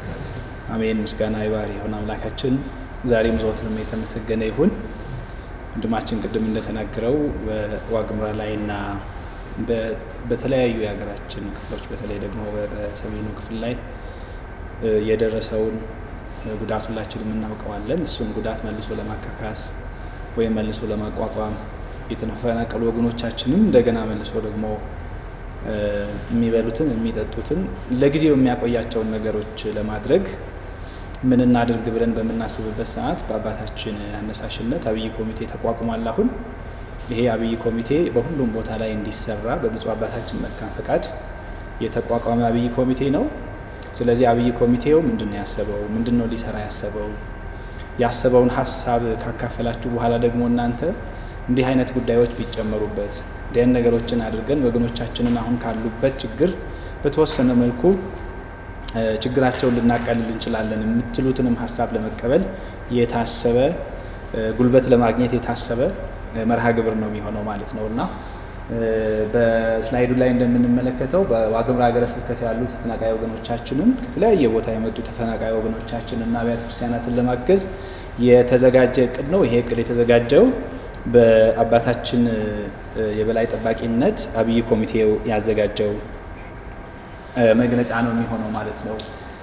አሜን። ምስጋና ይባር ይሁን አምላካችን ዛሬም ዘወትርም የተመሰገነ ይሁን። ወንድማችን ቅድም እንደተናገረው በዋግምራ ላይና በተለያዩ የሀገራችን ክፍሎች በተለይ ደግሞ በሰሜኑ ክፍል ላይ የደረሰውን ጉዳት ሁላችንም እናውቀዋለን። እሱን ጉዳት መልሶ ለማካካስ ወይም መልሶ ለማቋቋም የተፈናቀሉ ወገኖቻችንም እንደገና መልሶ ደግሞ የሚበሉትን የሚጠጡትን ለጊዜው የሚያቆያቸውን ነገሮች ለማድረግ ምን እናድርግ ብለን በምናስብበት ሰዓት በአባታችን አነሳሽነት አብይ ኮሚቴ ተቋቁሟል። አሁን ይሄ አብይ ኮሚቴ በሁሉም ቦታ ላይ እንዲሰራ በብፁዕ አባታችን መልካም ፈቃድ የተቋቋመ አብይ ኮሚቴ ነው። ስለዚህ አብይ ኮሚቴው ምንድን ነው ያሰበው? ምንድን ነው ሊሰራ ያሰበው? ያሰበውን ሀሳብ ካካፈላችሁ በኋላ ደግሞ እናንተ እንዲህ አይነት ጉዳዮች ቢጨመሩበት እንዲህ ነገሮችን አድርገን ወገኖቻችንን አሁን ካሉበት ችግር በተወሰነ መልኩ ችግራቸውን ልናቀልል እንችላለን የምትሉትንም ሀሳብ ለመቀበል የታሰበ ጉልበት ለማግኘት የታሰበ መርሃ ግብር ነው የሚሆነው ማለት ነው እና በስላይዱ ላይ እንደምንመለከተው በዋግምራ ሀገረ ስብከት ያሉ ተፈናቃይ ወገኖቻችንን ከተለያየ ቦታ የመጡ ተፈናቃይ ወገኖቻችንና አብያተ ክርስቲያናትን ለማገዝ የተዘጋጀ እቅድ ነው። ይሄ እቅድ የተዘጋጀው በአባታችን የበላይ ጠባቂነት አብይ ኮሚቴው ያዘጋጀው መግለጫ ነው የሚሆነው ማለት ነው።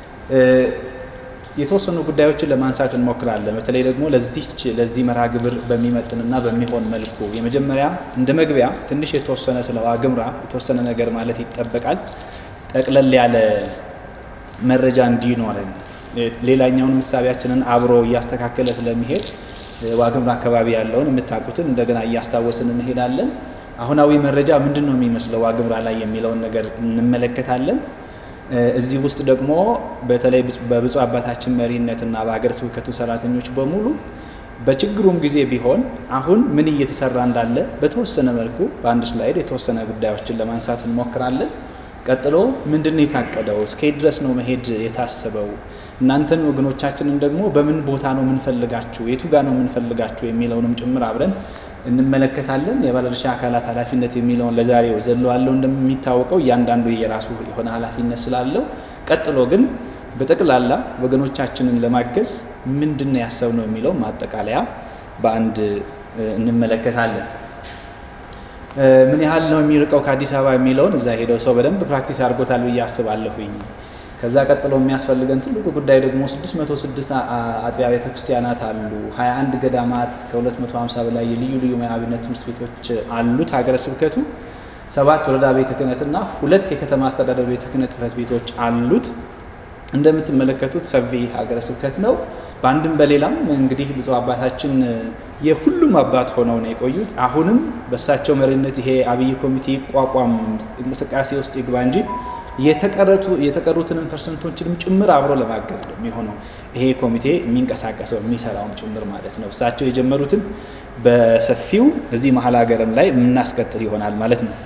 የተወሰኑ ጉዳዮችን ለማንሳት እንሞክራለን። በተለይ ደግሞ ለዚች ለዚህ መርሃ ግብር በሚመጥንና በሚሆን መልኩ የመጀመሪያ እንደ መግቢያ ትንሽ የተወሰነ ስለ ዋግምራ የተወሰነ ነገር ማለት ይጠበቃል። ጠቅለል ያለ መረጃ እንዲኖረን ሌላኛውን ምሳቢያችንን አብሮ እያስተካከለ ስለሚሄድ ዋግምራ አካባቢ ያለውን የምታውቁትን እንደገና እያስታወስን እንሄዳለን። አሁናዊ መረጃ ምንድን ነው የሚመስለው ዋግምራ ላይ የሚለውን ነገር እንመለከታለን። እዚህ ውስጥ ደግሞ በተለይ በብፁዕ አባታችን መሪነትና በሀገረ ስብከቱ ሰራተኞች በሙሉ በችግሩም ጊዜ ቢሆን አሁን ምን እየተሰራ እንዳለ በተወሰነ መልኩ በአንድ ስላይድ የተወሰነ ጉዳዮችን ለማንሳት እንሞክራለን። ቀጥሎ ምንድን ነው የታቀደው? እስከየት ድረስ ነው መሄድ የታሰበው? እናንተን ወገኖቻችንን ደግሞ በምን ቦታ ነው የምንፈልጋችሁ፣ የቱ ጋር ነው የምንፈልጋችሁ የሚለውንም ጭምር አብረን እንመለከታለን። የባለድርሻ አካላት ኃላፊነት የሚለውን ለዛሬው ዘለዋለው። እንደሚታወቀው እያንዳንዱ የራሱ የሆነ ኃላፊነት ስላለው፣ ቀጥሎ ግን በጠቅላላ ወገኖቻችንን ለማገዝ ምንድን ነው ያሰብነው የሚለው ማጠቃለያ በአንድ እንመለከታለን። ምን ያህል ነው የሚርቀው ከአዲስ አበባ የሚለውን እዛ ሄደው ሰው በደንብ ፕራክቲስ አድርጎታል ብዬ አስባለሁኝ። ከዛ ቀጥሎ የሚያስፈልገን ትልቁ ጉዳይ ደግሞ 606 አጥቢያ ቤተ ክርስቲያናት አሉ። 21 ገዳማት ከ250 በላይ የልዩ ልዩ አብነት ትምህርት ቤቶች አሉት ሀገረ ስብከቱ። ሰባት ወረዳ ቤተ ክህነትና ሁለት የከተማ አስተዳደር ቤተ ክህነት ጽሕፈት ቤቶች አሉት። እንደምትመለከቱት ሰፊ ሀገረ ስብከት ነው። በአንድም በሌላም እንግዲህ ብፁዕ አባታችን የሁሉም አባት ሆነው ነው የቆዩት። አሁንም በእሳቸው መሪነት ይሄ አብይ ኮሚቴ ይቋቋም እንቅስቃሴ ውስጥ ይግባ እንጂ የተቀሩትንም ፐርሰንቶችንም ጭምር አብሮ ለማገዝ ነው የሚሆነው ይሄ ኮሚቴ የሚንቀሳቀሰው የሚሰራውም ጭምር ማለት ነው። እሳቸው የጀመሩትን በሰፊው እዚህ መሀል ሀገርም ላይ የምናስቀጥል ይሆናል ማለት ነው።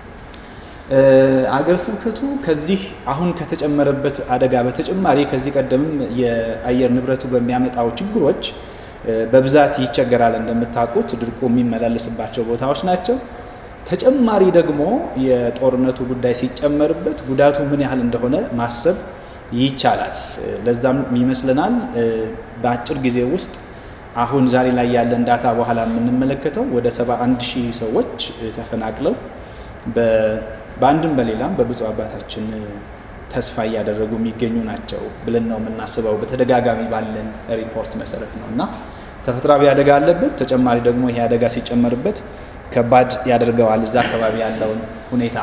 አገረ ስብከቱ ከዚህ አሁን ከተጨመረበት አደጋ በተጨማሪ ከዚህ ቀደምም የአየር ንብረቱ በሚያመጣው ችግሮች በብዛት ይቸገራል። እንደምታውቁት ድርቁ የሚመላለስባቸው ቦታዎች ናቸው። ተጨማሪ ደግሞ የጦርነቱ ጉዳይ ሲጨመርበት ጉዳቱ ምን ያህል እንደሆነ ማሰብ ይቻላል። ለዛም ይመስለናል በአጭር ጊዜ ውስጥ አሁን ዛሬ ላይ ያለን ዳታ በኋላ የምንመለከተው ወደ 71 ሺህ ሰዎች ተፈናቅለው በአንድም በሌላም በብፁዕ አባታችን ተስፋ እያደረጉ የሚገኙ ናቸው ብለን ነው የምናስበው። በተደጋጋሚ ባለን ሪፖርት መሰረት ነው እና ተፈጥሯዊ አደጋ አለበት። ተጨማሪ ደግሞ ይሄ አደጋ ሲጨመርበት ከባድ ያደርገዋል እዛ አካባቢ ያለውን ሁኔታ።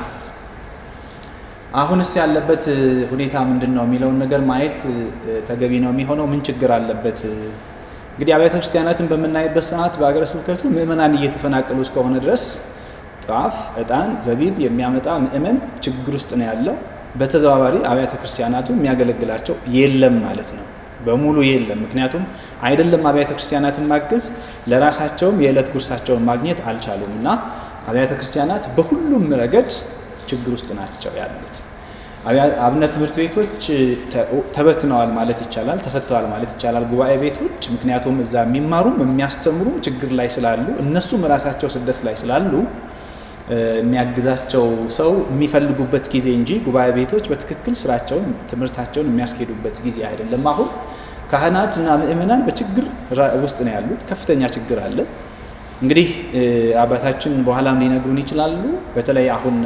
አሁንስ ያለበት ሁኔታ ምንድን ነው የሚለውን ነገር ማየት ተገቢ ነው የሚሆነው። ምን ችግር አለበት? እንግዲህ አብያተ ክርስቲያናትን በምናይበት ሰዓት በሀገረ ስብከቱ ምዕመናን እየተፈናቀሉ እስከሆነ ድረስ ጧፍ፣ ዕጣን፣ ዘቢብ የሚያመጣ ምእመን ችግር ውስጥ ነው ያለው። በተዘዋዋሪ አብያተ ክርስቲያናቱ የሚያገለግላቸው የለም ማለት ነው በሙሉ የለም። ምክንያቱም አይደለም አብያተ ክርስቲያናትን ማገዝ ለራሳቸውም የዕለት ጉርሳቸውን ማግኘት አልቻሉም እና አብያተ ክርስቲያናት በሁሉም ረገድ ችግር ውስጥ ናቸው ያሉት። አብነት ትምህርት ቤቶች ተበትነዋል ማለት ይቻላል፣ ተፈተዋል ማለት ይቻላል። ጉባኤ ቤቶች ምክንያቱም እዛ የሚማሩም የሚያስተምሩም ችግር ላይ ስላሉ እነሱም ራሳቸው ስደት ላይ ስላሉ የሚያግዛቸው ሰው የሚፈልጉበት ጊዜ እንጂ ጉባኤ ቤቶች በትክክል ስራቸውን ትምህርታቸውን የሚያስኬዱበት ጊዜ አይደለም። አሁን ካህናትና ምእመናን በችግር ውስጥ ነው ያሉት። ከፍተኛ ችግር አለ። እንግዲህ አባታችን በኋላም ሊነግሩን ይችላሉ። በተለይ አሁን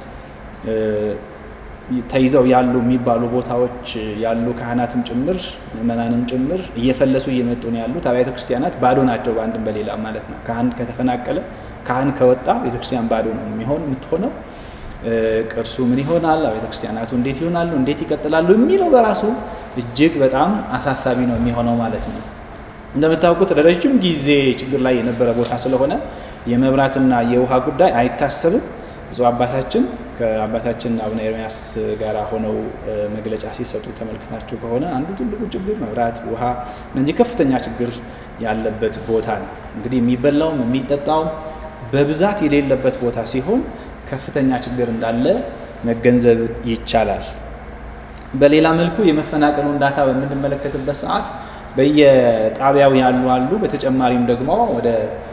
ተይዘው ያሉ የሚባሉ ቦታዎች ያሉ ካህናትም ጭምር ምእመናንም ጭምር እየፈለሱ እየመጡ ነው ያሉት። አብያተ ክርስቲያናት ባዶ ናቸው፣ በአንድም በሌላ ማለት ነው። ካህን ከተፈናቀለ ካህን ከወጣ ቤተክርስቲያን ባዶ ነው የሚሆን የምትሆነው። ቅርሱ ምን ይሆናል? አብያተ ክርስቲያናቱ እንዴት ይሆናሉ? እንዴት ይቀጥላሉ? የሚለው በራሱ እጅግ በጣም አሳሳቢ ነው የሚሆነው ማለት ነው። እንደምታውቁት ለረጅም ጊዜ ችግር ላይ የነበረ ቦታ ስለሆነ የመብራትና የውሃ ጉዳይ አይታሰብም። ብፁዕ አባታችን ከአባታችን አቡነ ኤርምያስ ጋር ሆነው መግለጫ ሲሰጡ ተመልክታችሁ ከሆነ አንዱ ትልቁ ችግር መብራት፣ ውሃ እነዚህ ከፍተኛ ችግር ያለበት ቦታ ነው። እንግዲህ የሚበላውም የሚጠጣውም በብዛት የሌለበት ቦታ ሲሆን ከፍተኛ ችግር እንዳለ መገንዘብ ይቻላል። በሌላ መልኩ የመፈናቀሉን ዳታ በምንመለከትበት ሰዓት በየጣቢያው ያሉ አሉ። በተጨማሪም ደግሞ ወደ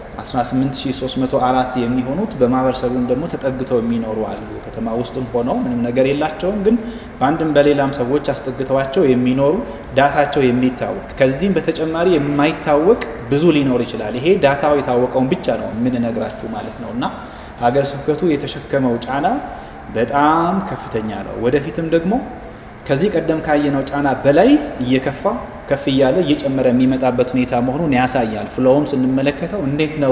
18304 የሚሆኑት በማህበረሰቡም ደግሞ ተጠግተው የሚኖሩ አሉ። ከተማ ውስጥም ሆነው ምንም ነገር የላቸውም፣ ግን በአንድም በሌላም ሰዎች አስጠግተዋቸው የሚኖሩ ዳታቸው የሚታወቅ ከዚህም በተጨማሪ የማይታወቅ ብዙ ሊኖር ይችላል። ይሄ ዳታው የታወቀውን ብቻ ነው የምንነግራችሁ ማለት ነው እና ሀገረ ስብከቱ የተሸከመው ጫና በጣም ከፍተኛ ነው። ወደፊትም ደግሞ ከዚህ ቀደም ካየነው ጫና በላይ እየከፋ ከፍ እያለ እየጨመረ የሚመጣበት ሁኔታ መሆኑን ያሳያል። ፍሎውም ስንመለከተው እንዴት ነው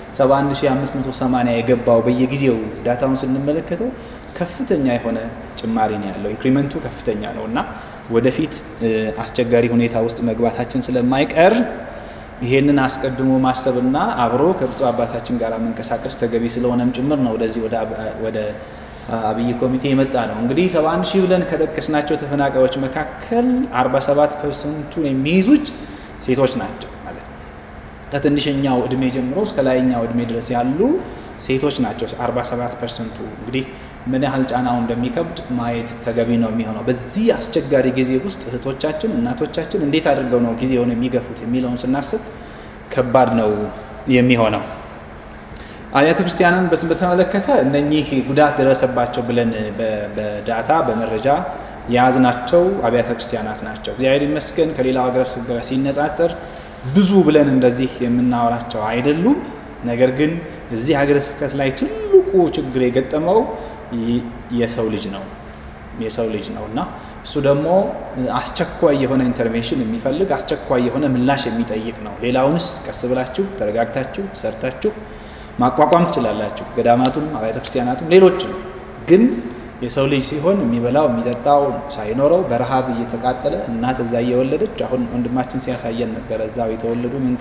71580 የገባው በየጊዜው ዳታውን ስንመለከተው ከፍተኛ የሆነ ጭማሪ ነው ያለው። ኢንክሪመንቱ ከፍተኛ ነው እና ወደፊት አስቸጋሪ ሁኔታ ውስጥ መግባታችን ስለማይቀር ይሄንን አስቀድሞ ማሰብና አብሮ ከብፁዕ አባታችን ጋር መንቀሳቀስ ተገቢ ስለሆነም ጭምር ነው ወደዚህ ወደ አብይ ኮሚቴ የመጣ ነው። እንግዲህ 71 ሺህ ብለን ከጠቀስናቸው ተፈናቃዮች መካከል 47 ፐርሰንቱን የሚይዙት ሴቶች ናቸው ማለት ነው። ከትንሽኛው እድሜ ጀምሮ እስከ ላይኛው እድሜ ድረስ ያሉ ሴቶች ናቸው 47 ፐርሰንቱ። እንግዲህ ምን ያህል ጫናው እንደሚከብድ ማየት ተገቢ ነው የሚሆነው። በዚህ አስቸጋሪ ጊዜ ውስጥ እህቶቻችን፣ እናቶቻችን እንዴት አድርገው ነው ጊዜውን የሚገፉት የሚለውን ስናስብ ከባድ ነው የሚሆነው። አብያተ ክርስቲያንን በተመለከተ እነኚህ ጉዳት ደረሰባቸው ብለን በዳታ በመረጃ የያዝናቸው አብያተ ክርስቲያናት ናቸው። እግዚአብሔር ይመስገን ከሌላው ሀገረ ስብከት ጋር ሲነጻጸር ብዙ ብለን እንደዚህ የምናወራቸው አይደሉም። ነገር ግን እዚህ ሀገረ ስብከት ላይ ትልቁ ችግር የገጠመው የሰው ልጅ ነው የሰው ልጅ ነው እና እሱ ደግሞ አስቸኳይ የሆነ ኢንተርቬንሽን የሚፈልግ አስቸኳይ የሆነ ምላሽ የሚጠይቅ ነው። ሌላውንስ ቀስ ብላችሁ ተረጋግታችሁ ሰርታችሁ ማቋቋም ትችላላችሁ። ገዳማቱም አብያተ ክርስቲያናቱም ሌሎችም። ግን የሰው ልጅ ሲሆን የሚበላው የሚጠጣው ሳይኖረው በረሃብ እየተቃጠለ እናት እዛ እየወለደች አሁን ወንድማችን ሲያሳየን ነበረ እዛው የተወለዱ መንታ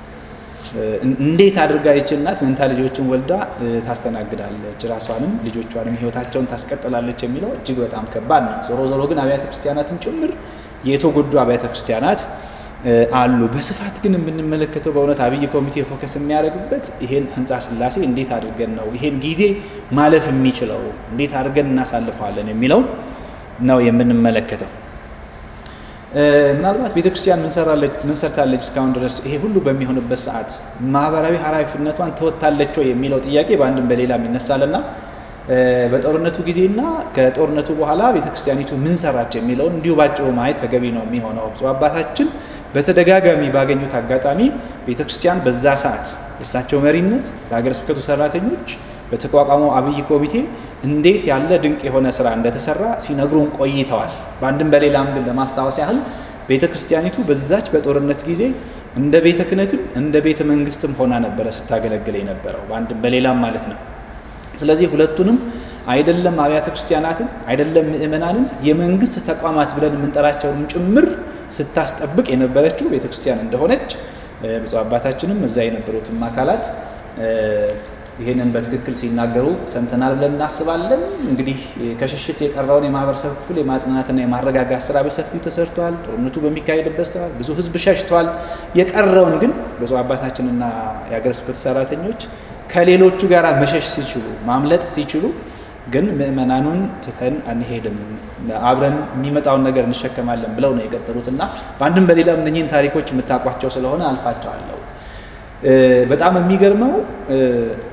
እንዴት አድርጋ ይች እናት መንታ ልጆችን ወልዳ ታስተናግዳለች፣ ራሷንም ልጆቿንም ህይወታቸውን ታስቀጥላለች የሚለው እጅግ በጣም ከባድ ነው። ዞሮ ዞሮ ግን አብያተ ክርስቲያናትም ጭምር የተጎዱ አብያተ ክርስቲያናት አሉ። በስፋት ግን የምንመለከተው በእውነት አብይ ኮሚቴ ፎከስ የሚያደርግበት ይሄን ህንፃ ስላሴ እንዴት አድርገን ነው ይሄን ጊዜ ማለፍ የሚችለው እንዴት አድርገን እናሳልፈዋለን የሚለው ነው የምንመለከተው። ምናልባት ቤተ ክርስቲያን ምን ሰርታለች እስካሁን ድረስ ይሄ ሁሉ በሚሆንበት ሰዓት ማህበራዊ ኃላፊነቷን ተወጥታለች ወይ የሚለው ጥያቄ በአንድም በሌላም ይነሳልና በጦርነቱ ጊዜና ከጦርነቱ በኋላ ቤተ ክርስቲያኒቱ ምን ሰራች የሚለውን እንዲሁ ባጭሩ ማየት ተገቢ ነው የሚሆነው። ብፁዕ አባታችን በተደጋጋሚ ባገኙት አጋጣሚ ቤተ ክርስቲያን በዛ ሰዓት የእሳቸው መሪነት በሀገረ ስብከቱ ሰራተኞች በተቋቋመው አብይ ኮሚቴ እንዴት ያለ ድንቅ የሆነ ስራ እንደተሰራ ሲነግሩን ቆይተዋል። በአንድም በሌላም ግን ለማስታወስ ያህል ቤተ ክርስቲያኒቱ በዛች በጦርነት ጊዜ እንደ ቤተ ክህነትም እንደ ቤተ መንግስትም ሆና ነበረ ስታገለግል የነበረው በአንድም በሌላም ማለት ነው። ስለዚህ ሁለቱንም አይደለም አብያተ ክርስቲያናትን አይደለም ምእመናንን የመንግስት ተቋማት ብለን የምንጠራቸውንም ጭምር ስታስጠብቅ የነበረችው ቤተ ክርስቲያን እንደሆነች ብፁዕ አባታችንም እዛ የነበሩትም አካላት ይህንን በትክክል ሲናገሩ ሰምተናል ብለን እናስባለን። እንግዲህ ከሽሽት የቀረውን የማህበረሰብ ክፍል የማጽናናትና የማረጋጋት ስራ በሰፊው ተሰርቷል። ጦርነቱ በሚካሄድበት ሰዓት ብዙ ህዝብ ሸሽቷል። የቀረውን ግን ብፁዕ አባታችንና የሀገረ ስብከቱ ሰራተኞች ከሌሎቹ ጋር መሸሽ ሲችሉ ማምለጥ ሲችሉ ግን ምእመናኑን ትተን አንሄድም፣ አብረን የሚመጣውን ነገር እንሸከማለን ብለው ነው የቀጠሉትና በአንድም በሌላም እነኝህን ታሪኮች የምታውቋቸው ስለሆነ አልፋቸዋለሁ። በጣም የሚገርመው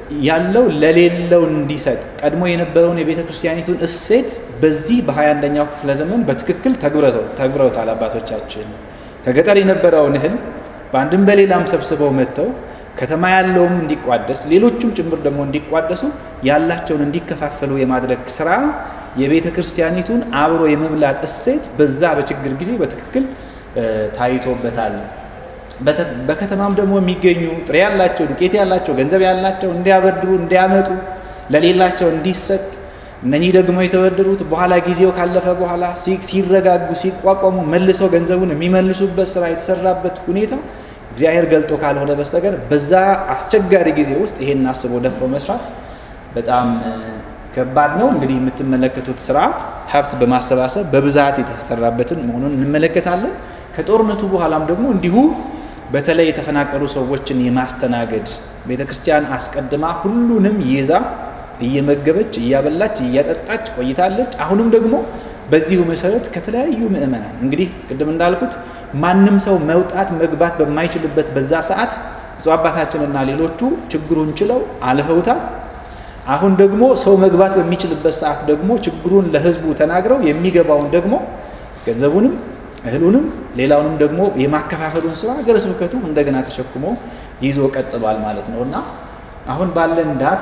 ያለው ለሌለው እንዲሰጥ ቀድሞ የነበረውን የቤተ ክርስቲያኒቱን እሴት በዚህ በ21ኛው ክፍለ ዘመን በትክክል ተግብረውታል አባቶቻችን። ከገጠር የነበረውን እህል በአንድም በሌላም ሰብስበው መጥተው ከተማ ያለውም እንዲቋደስ ሌሎቹም ጭምር ደግሞ እንዲቋደሱ ያላቸውን እንዲከፋፈሉ የማድረግ ስራ የቤተ ክርስቲያኒቱን አብሮ የመብላት እሴት በዛ በችግር ጊዜ በትክክል ታይቶበታል። በከተማም ደግሞ የሚገኙ ጥሬ ያላቸው ዱቄት ያላቸው ገንዘብ ያላቸው እንዲያበድሩ እንዲያመጡ ለሌላቸው እንዲሰጥ እነኚህ ደግሞ የተበደሩት በኋላ ጊዜው ካለፈ በኋላ ሲረጋጉ ሲቋቋሙ መልሰው ገንዘቡን የሚመልሱበት ስራ የተሰራበት ሁኔታ እግዚአብሔር ገልጦ ካልሆነ በስተቀር በዛ አስቸጋሪ ጊዜ ውስጥ ይሄን አስቦ ደፍሮ መስራት በጣም ከባድ ነው። እንግዲህ የምትመለከቱት ስራ ሀብት በማሰባሰብ በብዛት የተሰራበትን መሆኑን እንመለከታለን። ከጦርነቱ በኋላም ደግሞ እንዲሁ በተለይ የተፈናቀሉ ሰዎችን የማስተናገድ ቤተ ክርስቲያን አስቀድማ ሁሉንም ይዛ እየመገበች እያበላች እያጠጣች ቆይታለች። አሁንም ደግሞ በዚሁ መሰረት ከተለያዩ ምእመናን እንግዲህ ቅድም እንዳልኩት ማንም ሰው መውጣት መግባት በማይችልበት በዛ ሰዓት ብፁዕ አባታችንና ሌሎቹ ችግሩን ችለው አልፈውታል። አሁን ደግሞ ሰው መግባት በሚችልበት ሰዓት ደግሞ ችግሩን ለሕዝቡ ተናግረው የሚገባውን ደግሞ ገንዘቡንም እህሉንም ሌላውንም ደግሞ የማከፋፈሉን ስራ ሀገረ ስብከቱ እንደገና ተሸክሞ ይዞ ቀጥሏል ማለት ነው እና አሁን ባለን ዳታ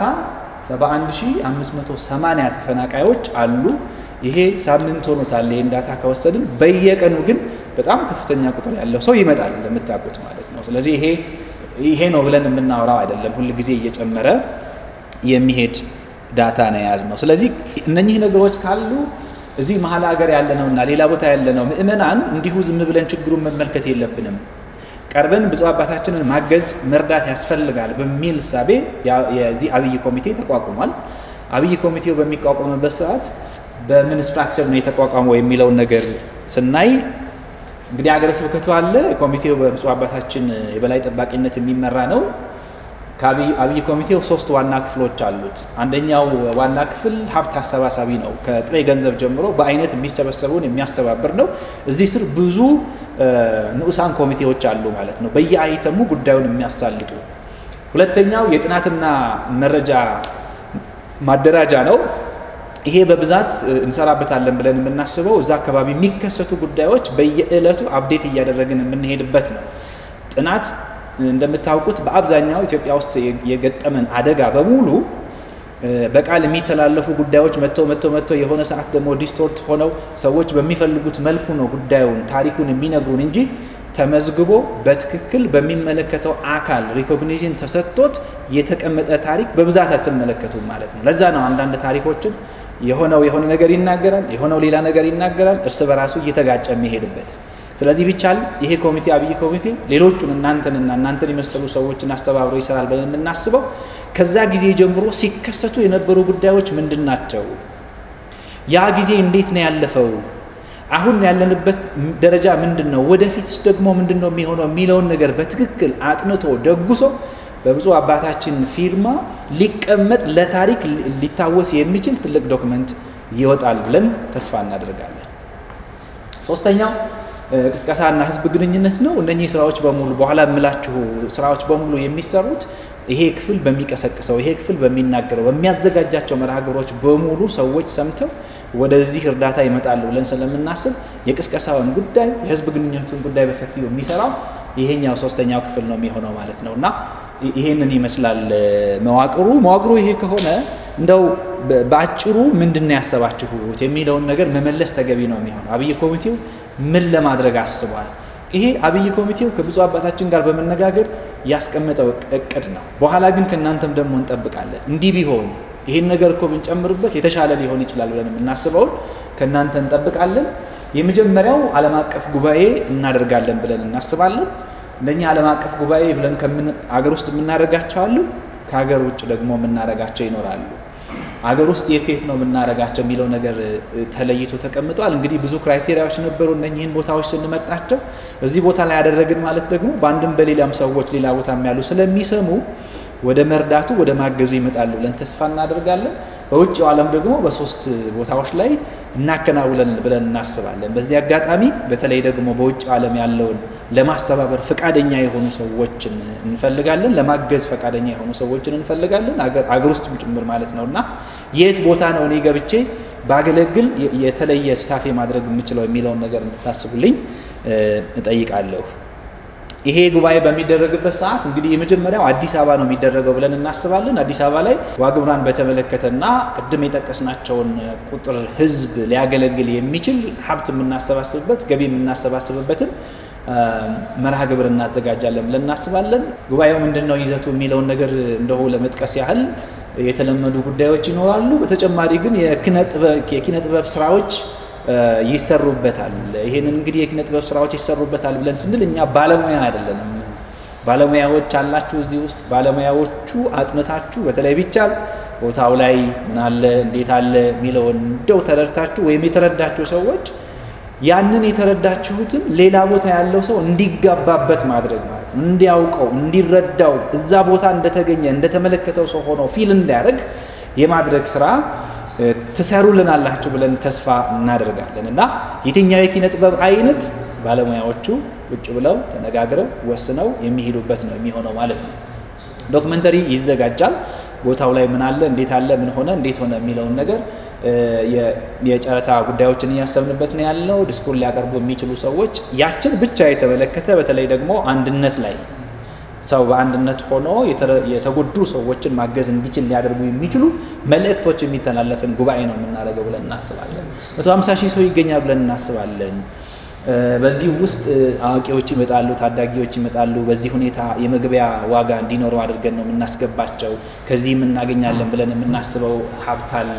71580 ተፈናቃዮች አሉ። ይሄ ሳምንት ሆኖታል ይህን ዳታ ከወሰድን። በየቀኑ ግን በጣም ከፍተኛ ቁጥር ያለው ሰው ይመጣል እንደምታውቁት ማለት ነው። ስለዚህ ይሄ ይሄ ነው ብለን የምናወራው አይደለም። ሁል ጊዜ እየጨመረ የሚሄድ ዳታ ነው የያዝነው። ስለዚህ እነኚህ ነገሮች ካሉ እዚህ መሀል ሀገር ያለነውና ሌላ ቦታ ያለነው ምእመናን እንዲሁ ዝም ብለን ችግሩን መመልከት የለብንም። ቀርበን ብፁዕ አባታችንን ማገዝ መርዳት ያስፈልጋል በሚል ሳቤ የዚህ አብይ ኮሚቴ ተቋቁሟል። አብይ ኮሚቴው በሚቋቋምበት ሰዓት በምን ስትራክቸር ነው የተቋቋመው የሚለውን ነገር ስናይ እንግዲህ ሀገረ ስብከቱ አለ። ኮሚቴው በብፁዕ አባታችን የበላይ ጠባቂነት የሚመራ ነው። ከአብይ ኮሚቴው ሶስት ዋና ክፍሎች አሉት። አንደኛው ዋና ክፍል ሀብት አሰባሳቢ ነው። ከጥሬ ገንዘብ ጀምሮ በአይነት የሚሰበሰበውን የሚያስተባብር ነው። እዚህ ስር ብዙ ንዑሳን ኮሚቴዎች አሉ ማለት ነው፣ በየአይተሙ ጉዳዩን የሚያሳልጡ። ሁለተኛው የጥናትና መረጃ ማደራጃ ነው። ይሄ በብዛት እንሰራበታለን ብለን የምናስበው እዛ አካባቢ የሚከሰቱ ጉዳዮች በየዕለቱ አብዴት እያደረግን የምንሄድበት ነው። ጥናት እንደምታውቁት በአብዛኛው ኢትዮጵያ ውስጥ የገጠመን አደጋ በሙሉ በቃል የሚተላለፉ ጉዳዮች መጥተው መጥተው መጥተው የሆነ ሰዓት ደግሞ ዲስቶርት ሆነው ሰዎች በሚፈልጉት መልኩ ነው ጉዳዩን ታሪኩን የሚነግሩን እንጂ ተመዝግቦ በትክክል በሚመለከተው አካል ሪኮግኒሽን ተሰጥቶት የተቀመጠ ታሪክ በብዛት አትመለከቱም ማለት ነው። ለዛ ነው አንዳንድ ታሪኮችን የሆነው የሆነ ነገር ይናገራል፣ የሆነው ሌላ ነገር ይናገራል፣ እርስ በራሱ እየተጋጨ የሚሄድበት ስለዚህ ቢቻል ይሄ ኮሚቴ አብይ ኮሚቴ ሌሎቹን እናንተንና እናንተን የመሰሉ ሰዎችን አስተባብሮ ይሰራል ብለን የምናስበው ከዛ ጊዜ ጀምሮ ሲከሰቱ የነበሩ ጉዳዮች ምንድን ናቸው? ያ ጊዜ እንዴት ነው ያለፈው? አሁን ያለንበት ደረጃ ምንድን ነው? ወደፊትስ ደግሞ ምንድን ነው የሚሆነው የሚለውን ነገር በትክክል አጥንቶ ደጉሶ በብፁዕ አባታችን ፊርማ ሊቀመጥ ለታሪክ ሊታወስ የሚችል ትልቅ ዶክመንት ይወጣል ብለን ተስፋ እናደርጋለን። ሶስተኛው ቅስቀሳና ህዝብ ግንኙነት ነው። እነኚህ ስራዎች በሙሉ በኋላ የምላችሁ ስራዎች በሙሉ የሚሰሩት ይሄ ክፍል በሚቀሰቅሰው ይሄ ክፍል በሚናገረው በሚያዘጋጃቸው መርሃ ግብሮች በሙሉ ሰዎች ሰምተው ወደዚህ እርዳታ ይመጣሉ ብለን ስለምናስብ የቅስቀሳውን ጉዳይ የህዝብ ግንኙነቱን ጉዳይ በሰፊው የሚሰራው ይሄኛው ሶስተኛው ክፍል ነው የሚሆነው ማለት ነው እና ይሄንን ይመስላል መዋቅሩ። መዋቅሩ ይሄ ከሆነ እንደው በአጭሩ ምንድን ነው ያሰባችሁት የሚለውን ነገር መመለስ ተገቢ ነው የሚሆነው። አብይ ኮሚቴው ምን ለማድረግ አስቧል? ይሄ አብይ ኮሚቴው ከብፁዕ አባታችን ጋር በመነጋገር ያስቀመጠው እቅድ ነው። በኋላ ግን ከእናንተም ደግሞ እንጠብቃለን። እንዲህ ቢሆን ይህን ነገር እኮ ብንጨምርበት የተሻለ ሊሆን ይችላል ብለን የምናስበውን ከእናንተ እንጠብቃለን። የመጀመሪያው ዓለም አቀፍ ጉባኤ እናደርጋለን ብለን እናስባለን። እነኛ ዓለም አቀፍ ጉባኤ ብለን አገር ውስጥ የምናደርጋቸው አሉ፣ ከሀገር ውጭ ደግሞ የምናደርጋቸው ይኖራሉ። አገር ውስጥ የት የት ነው የምናደርጋቸው የሚለው ነገር ተለይቶ ተቀምጧል። እንግዲህ ብዙ ክራይቴሪያዎች ነበሩ እነኚህን ቦታዎች ስንመርጣቸው። እዚህ ቦታ ላይ ያደረግን ማለት ደግሞ በአንድም በሌላም ሰዎች ሌላ ቦታም ያሉ ስለሚሰሙ ወደ መርዳቱ ወደ ማገዙ ይመጣሉ ብለን ተስፋ እናደርጋለን። በውጭው ዓለም ደግሞ በሶስት ቦታዎች ላይ እናከናውለን ብለን እናስባለን። በዚህ አጋጣሚ በተለይ ደግሞ በውጭው ዓለም ያለውን ለማስተባበር ፈቃደኛ የሆኑ ሰዎችን እንፈልጋለን። ለማገዝ ፈቃደኛ የሆኑ ሰዎችን እንፈልጋለን፣ አገር ውስጥም ጭምር ማለት ነው እና የት ቦታ ነው እኔ ገብቼ ባገለግል የተለየ ስታፌ ማድረግ የምችለው የሚለውን ነገር እንድታስቡልኝ እጠይቃለሁ። ይሄ ጉባኤ በሚደረግበት ሰዓት እንግዲህ የመጀመሪያው አዲስ አበባ ነው የሚደረገው ብለን እናስባለን። አዲስ አበባ ላይ ዋግምራን በተመለከተና ቅድም የጠቀስናቸውን ቁጥር ህዝብ ሊያገለግል የሚችል ሀብት የምናሰባስብበት ገቢ የምናሰባስብበትን መርሃ ግብር እናዘጋጃለን ብለን እናስባለን። ጉባኤው ምንድን ነው ይዘቱ የሚለውን ነገር እንደሁ ለመጥቀስ ያህል የተለመዱ ጉዳዮች ይኖራሉ። በተጨማሪ ግን የኪነ ጥበብ ስራዎች ይሰሩበታል። ይህንን እንግዲህ የኪነ ጥበብ ስራዎች ይሰሩበታል ብለን ስንል እኛ ባለሙያ አይደለንም። ባለሙያዎች አላችሁ እዚህ ውስጥ ባለሙያዎቹ አጥንታችሁ በተለይ ቢቻል ቦታው ላይ ምን አለ እንዴት አለ የሚለውን እንደው ተረድታችሁ ወይም የተረዳችሁ ሰዎች ያንን የተረዳችሁትን ሌላ ቦታ ያለው ሰው እንዲጋባበት ማድረግ ማለት ነው። እንዲያውቀው፣ እንዲረዳው እዛ ቦታ እንደተገኘ እንደተመለከተው ሰው ሆኖ ፊል እንዲያደርግ የማድረግ ስራ ትሰሩልናላችሁ ብለን ተስፋ እናደርጋለን እና የትኛው የኪነ ጥበብ አይነት ባለሙያዎቹ ቁጭ ብለው ተነጋግረው ወስነው የሚሄዱበት ነው የሚሆነው ማለት ነው። ዶክመንተሪ ይዘጋጃል። ቦታው ላይ ምን አለ፣ እንዴት አለ፣ ምን ሆነ፣ እንዴት ሆነ የሚለውን ነገር የጨረታ ጉዳዮችን እያሰብንበት ነው ያለው። ዲስኩር ሊያቀርቡ የሚችሉ ሰዎች ያችን ብቻ የተመለከተ በተለይ ደግሞ አንድነት ላይ ሰው በአንድነት ሆኖ የተጎዱ ሰዎችን ማገዝ እንዲችል ሊያደርጉ የሚችሉ መልእክቶች የሚተላለፍን ጉባኤ ነው የምናደርገው ብለን እናስባለን። መቶ ሀምሳ ሺህ ሰው ይገኛል ብለን እናስባለን። በዚህ ውስጥ አዋቂዎች ይመጣሉ፣ ታዳጊዎች ይመጣሉ። በዚህ ሁኔታ የመግቢያ ዋጋ እንዲኖረው አድርገን ነው የምናስገባቸው። ከዚህም እናገኛለን ብለን የምናስበው ሀብት አለ።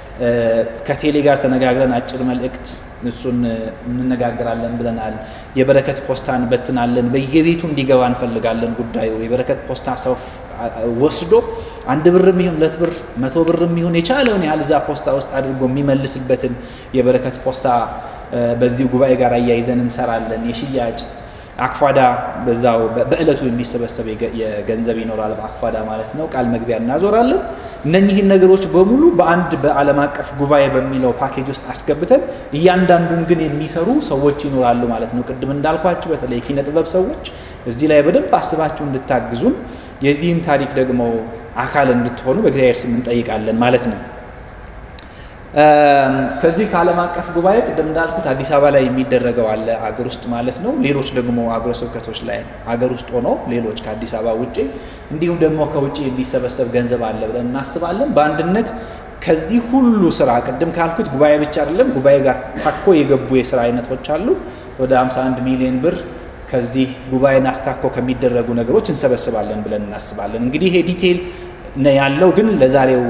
ከቴሌ ጋር ተነጋግረን አጭር መልእክት እሱን እንነጋገራለን ብለናል። የበረከት ፖስታ እንበትናለን። በየቤቱ እንዲገባ እንፈልጋለን ጉዳዩ። የበረከት ፖስታ ሰው ወስዶ አንድ ብርም ይሁን ሁለት ብር መቶ ብርም ይሁን የቻለውን ያህል እዛ ፖስታ ውስጥ አድርጎ የሚመልስበትን የበረከት ፖስታ በዚሁ ጉባኤ ጋር አያይዘን እንሰራለን። የሽያጭ አክፋዳ በዛው በእለቱ የሚሰበሰብ የገንዘብ ይኖራል። በአክፋዳ ማለት ነው። ቃል መግቢያ እናዞራለን። እነኚህን ነገሮች በሙሉ በአንድ በዓለም አቀፍ ጉባኤ በሚለው ፓኬጅ ውስጥ አስገብተን እያንዳንዱን ግን የሚሰሩ ሰዎች ይኖራሉ ማለት ነው። ቅድም እንዳልኳችሁ በተለይ ኪነ ጥበብ ሰዎች እዚህ ላይ በደንብ አስባችሁ እንድታግዙን የዚህም ታሪክ ደግሞ አካል እንድትሆኑ በእግዚአብሔር ስም እንጠይቃለን ማለት ነው። ከዚህ ከዓለም አቀፍ ጉባኤ ቅድም እንዳልኩት አዲስ አበባ ላይ የሚደረገው አለ አገር ውስጥ ማለት ነው። ሌሎች ደግሞ አገረ ስብከቶች ላይ አገር ውስጥ ሆኖ ሌሎች ከአዲስ አበባ ውጭ እንዲሁም ደግሞ ከውጭ የሚሰበሰብ ገንዘብ አለ ብለን እናስባለን። በአንድነት ከዚህ ሁሉ ስራ ቅድም ካልኩት ጉባኤ ብቻ አይደለም፣ ጉባኤ ጋር ታኮ የገቡ የስራ አይነቶች አሉ። ወደ 51 ሚሊዮን ብር ከዚህ ጉባኤን አስታኮ ከሚደረጉ ነገሮች እንሰበስባለን ብለን እናስባለን። እንግዲህ ይሄ ዲቴይል ነው ያለው፣ ግን ለዛሬው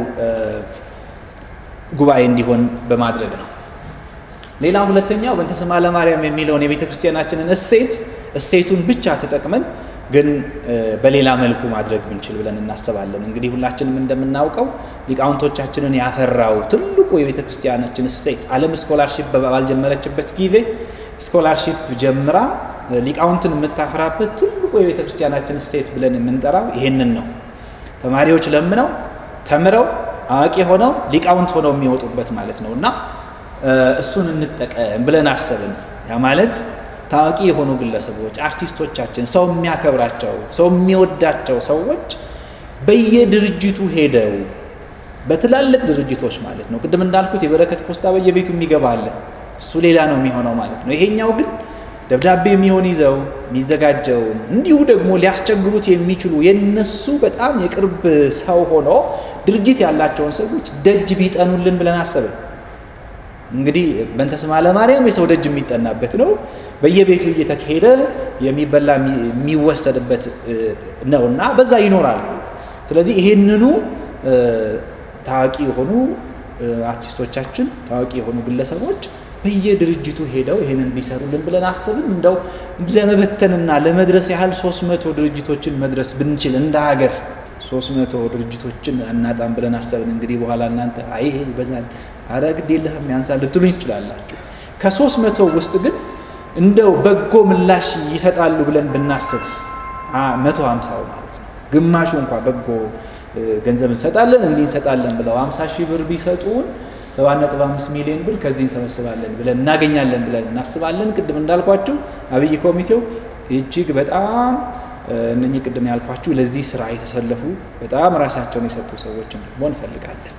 ጉባኤ እንዲሆን በማድረግ ነው። ሌላ ሁለተኛው በእንተ ስማ ለማርያም የሚለውን የቤተ ክርስቲያናችንን እሴት እሴቱን ብቻ ተጠቅመን ግን በሌላ መልኩ ማድረግ ብንችል ብለን እናስባለን። እንግዲህ ሁላችንም እንደምናውቀው ሊቃውንቶቻችንን ያፈራው ትልቁ የቤተ ክርስቲያናችን እሴት ዓለም ስኮላርሺፕ ባልጀመረችበት ጊዜ ስኮላርሺፕ ጀምራ ሊቃውንትን የምታፈራበት ትልቁ የቤተ ክርስቲያናችን እሴት ብለን የምንጠራው ይሄንን ነው። ተማሪዎች ለምነው ተምረው አዋቂ ሆነው ሊቃውንት ሆነው የሚወጡበት ማለት ነው እና እሱን እንጠቀም ብለን አሰብን። ያ ማለት ታዋቂ የሆኑ ግለሰቦች፣ አርቲስቶቻችን፣ ሰው የሚያከብራቸው ሰው የሚወዳቸው ሰዎች በየድርጅቱ ሄደው በትላልቅ ድርጅቶች ማለት ነው። ቅድም እንዳልኩት የበረከት ፖስታ በየቤቱ የሚገባ አለ። እሱ ሌላ ነው የሚሆነው ማለት ነው። ይሄኛው ግን ደብዳቤ የሚሆን ይዘው የሚዘጋጀውን እንዲሁ ደግሞ ሊያስቸግሩት የሚችሉ የነሱ በጣም የቅርብ ሰው ሆኖ ድርጅት ያላቸውን ሰዎች ደጅ ቢጠኑልን ብለን አሰብን። እንግዲህ በእንተ ስማ ለማርያም የሰው ደጅ የሚጠናበት ነው። በየቤቱ እየተካሄደ የሚበላ የሚወሰድበት ነው እና በዛ ይኖራሉ። ስለዚህ ይሄንኑ ታዋቂ የሆኑ አርቲስቶቻችን፣ ታዋቂ የሆኑ ግለሰቦች በየድርጅቱ ሄደው ይህንን ቢሰሩልን ብለን አስብን። እንደው ለመበተንና ለመድረስ ያህል ሶስት መቶ ድርጅቶችን መድረስ ብንችል እንደ ሀገር ሶስት መቶ ድርጅቶችን አናጣም ብለን አሰብን። እንግዲህ በኋላ እናንተ አይ ይሄ ይበዛል፣ አረ ግድ የለህም ያንሳል ልትሉኝ ትችላላችሁ። ከሶስት መቶ ውስጥ ግን እንደው በጎ ምላሽ ይሰጣሉ ብለን ብናስብ መቶ ሀምሳው ማለት ነው ግማሹ እንኳ በጎ ገንዘብ እንሰጣለን እንዲህ እንሰጣለን ብለው ሀምሳ ሺህ ብር ቢሰጡን ሰባት ነጥብ አምስት ሚሊዮን ብር ከዚህ እንሰበስባለን ብለን እናገኛለን ብለን እናስባለን። ቅድም እንዳልኳችሁ አብይ ኮሚቴው እጅግ በጣም እነኚህ ቅድም ያልኳችሁ ለዚህ ስራ የተሰለፉ በጣም ራሳቸውን የሰጡ ሰዎችን ደግሞ እንፈልጋለን።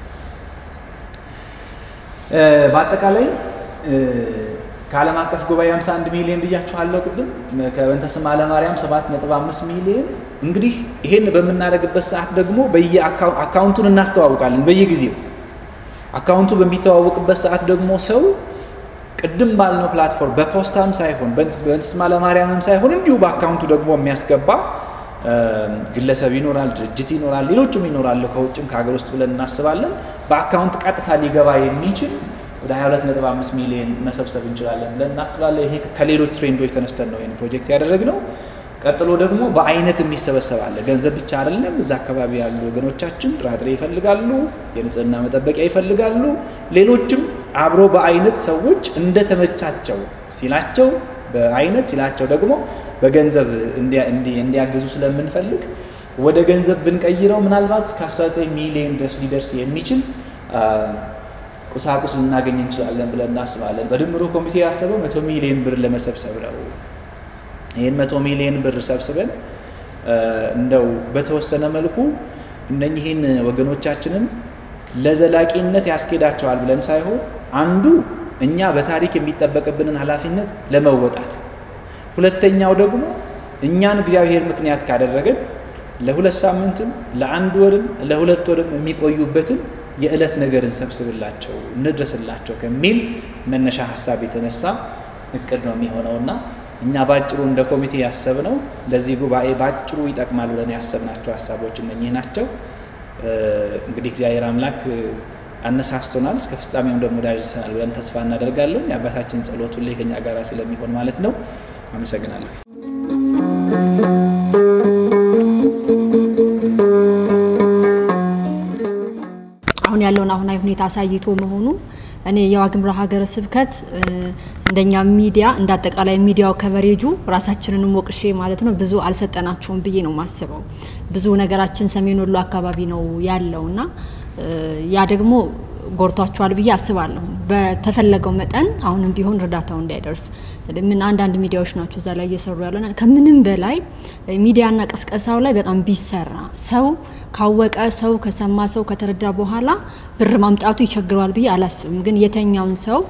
በአጠቃላይ ከዓለም አቀፍ ጉባኤ 51 ሚሊዮን ብያችኋለሁ ቅድም ከበንተ ስማ ለማርያም 7.5 ሚሊዮን እንግዲህ ይሄን በምናደርግበት ሰዓት ደግሞ በየአካውንቱን እናስተዋውቃለን በየጊዜው አካውንቱ በሚተዋወቅበት ሰዓት ደግሞ ሰው ቅድም ባልነው ፕላትፎርም በፖስታም ሳይሆን በበንተ ስማ ለማርያምም ሳይሆን እንዲሁ በአካውንቱ ደግሞ የሚያስገባ ግለሰብ ይኖራል፣ ድርጅት ይኖራል፣ ሌሎችም ይኖራሉ ከውጭም ከሀገር ውስጥ ብለን እናስባለን። በአካውንት ቀጥታ ሊገባ የሚችል ወደ 22.5 ሚሊዮን መሰብሰብ እንችላለን ብለን እናስባለን። ይሄ ከሌሎች ትሬንዶች ተነስተን ነው ይህን ፕሮጀክት ያደረግነው። ቀጥሎ ደግሞ በአይነት የሚሰበሰብ አለ። ገንዘብ ብቻ አይደለም። እዛ አካባቢ ያሉ ወገኖቻችን ጥራጥሬ ይፈልጋሉ፣ የንጽህና መጠበቂያ ይፈልጋሉ። ሌሎችም አብሮ በአይነት ሰዎች እንደተመቻቸው ሲላቸው በአይነት ሲላቸው ደግሞ በገንዘብ እንዲያግዙ ስለምንፈልግ ወደ ገንዘብ ብንቀይረው ምናልባት እስከ 19 ሚሊዮን ድረስ ሊደርስ የሚችል ቁሳቁስ ልናገኝ እንችላለን ብለን እናስባለን። በድምሩ ኮሚቴ ያሰበው መቶ ሚሊዮን ብር ለመሰብሰብ ነው። ይህን መቶ ሚሊዮን ብር ሰብስበን እንደው በተወሰነ መልኩ እነኚህን ወገኖቻችንን ለዘላቂነት ያስኬዳቸዋል ብለን ሳይሆን አንዱ እኛ በታሪክ የሚጠበቅብንን ኃላፊነት ለመወጣት፣ ሁለተኛው ደግሞ እኛን እግዚአብሔር ምክንያት ካደረገን ለሁለት ሳምንትም ለአንድ ወርም ለሁለት ወርም የሚቆዩበትን የዕለት ነገር እንሰብስብላቸው እንድረስላቸው ከሚል መነሻ ሀሳብ የተነሳ እቅድ ነው የሚሆነውና እኛ ባጭሩ እንደ ኮሚቴ ያሰብነው ለዚህ ጉባኤ ባጭሩ ይጠቅማል ብለን ያሰብናቸው ሀሳቦች እነኚህ ናቸው። እንግዲህ እግዚአብሔር አምላክ አነሳስቶናል፣ እስከ ፍጻሜውም ደግሞ ዳርሰናል ብለን ተስፋ እናደርጋለን። የአባታችን ጸሎት ሁሌ ከኛ ጋር ስለሚሆን ማለት ነው። አመሰግናለሁ። አሁን ያለውን አሁናዊ ሁኔታ አሳይቶ መሆኑ እኔ የዋግምራ ሀገረ ስብከት እንደኛ ሚዲያ እንደ አጠቃላይ ሚዲያው ከቨሬጁ ራሳችንንም ወቅሼ ማለት ነው ብዙ አልሰጠናቸውም ብዬ ነው የማስበው። ብዙ ነገራችን ሰሜን ወሎ አካባቢ ነው ያለው እና ያ ደግሞ ጎርቷቸዋል ብዬ አስባለሁ። በተፈለገው መጠን አሁንም ቢሆን እርዳታው እንዳይደርስ ምን አንዳንድ ሚዲያዎች ናቸው እዛ ላይ እየሰሩ ያለ። ከምንም በላይ ሚዲያና ቀስቀሳው ላይ በጣም ቢሰራ ሰው ካወቀ ሰው ከሰማ ሰው ከተረዳ በኋላ ብር ማምጣቱ ይቸግረዋል ብዬ አላስብም። ግን የተኛውን ሰው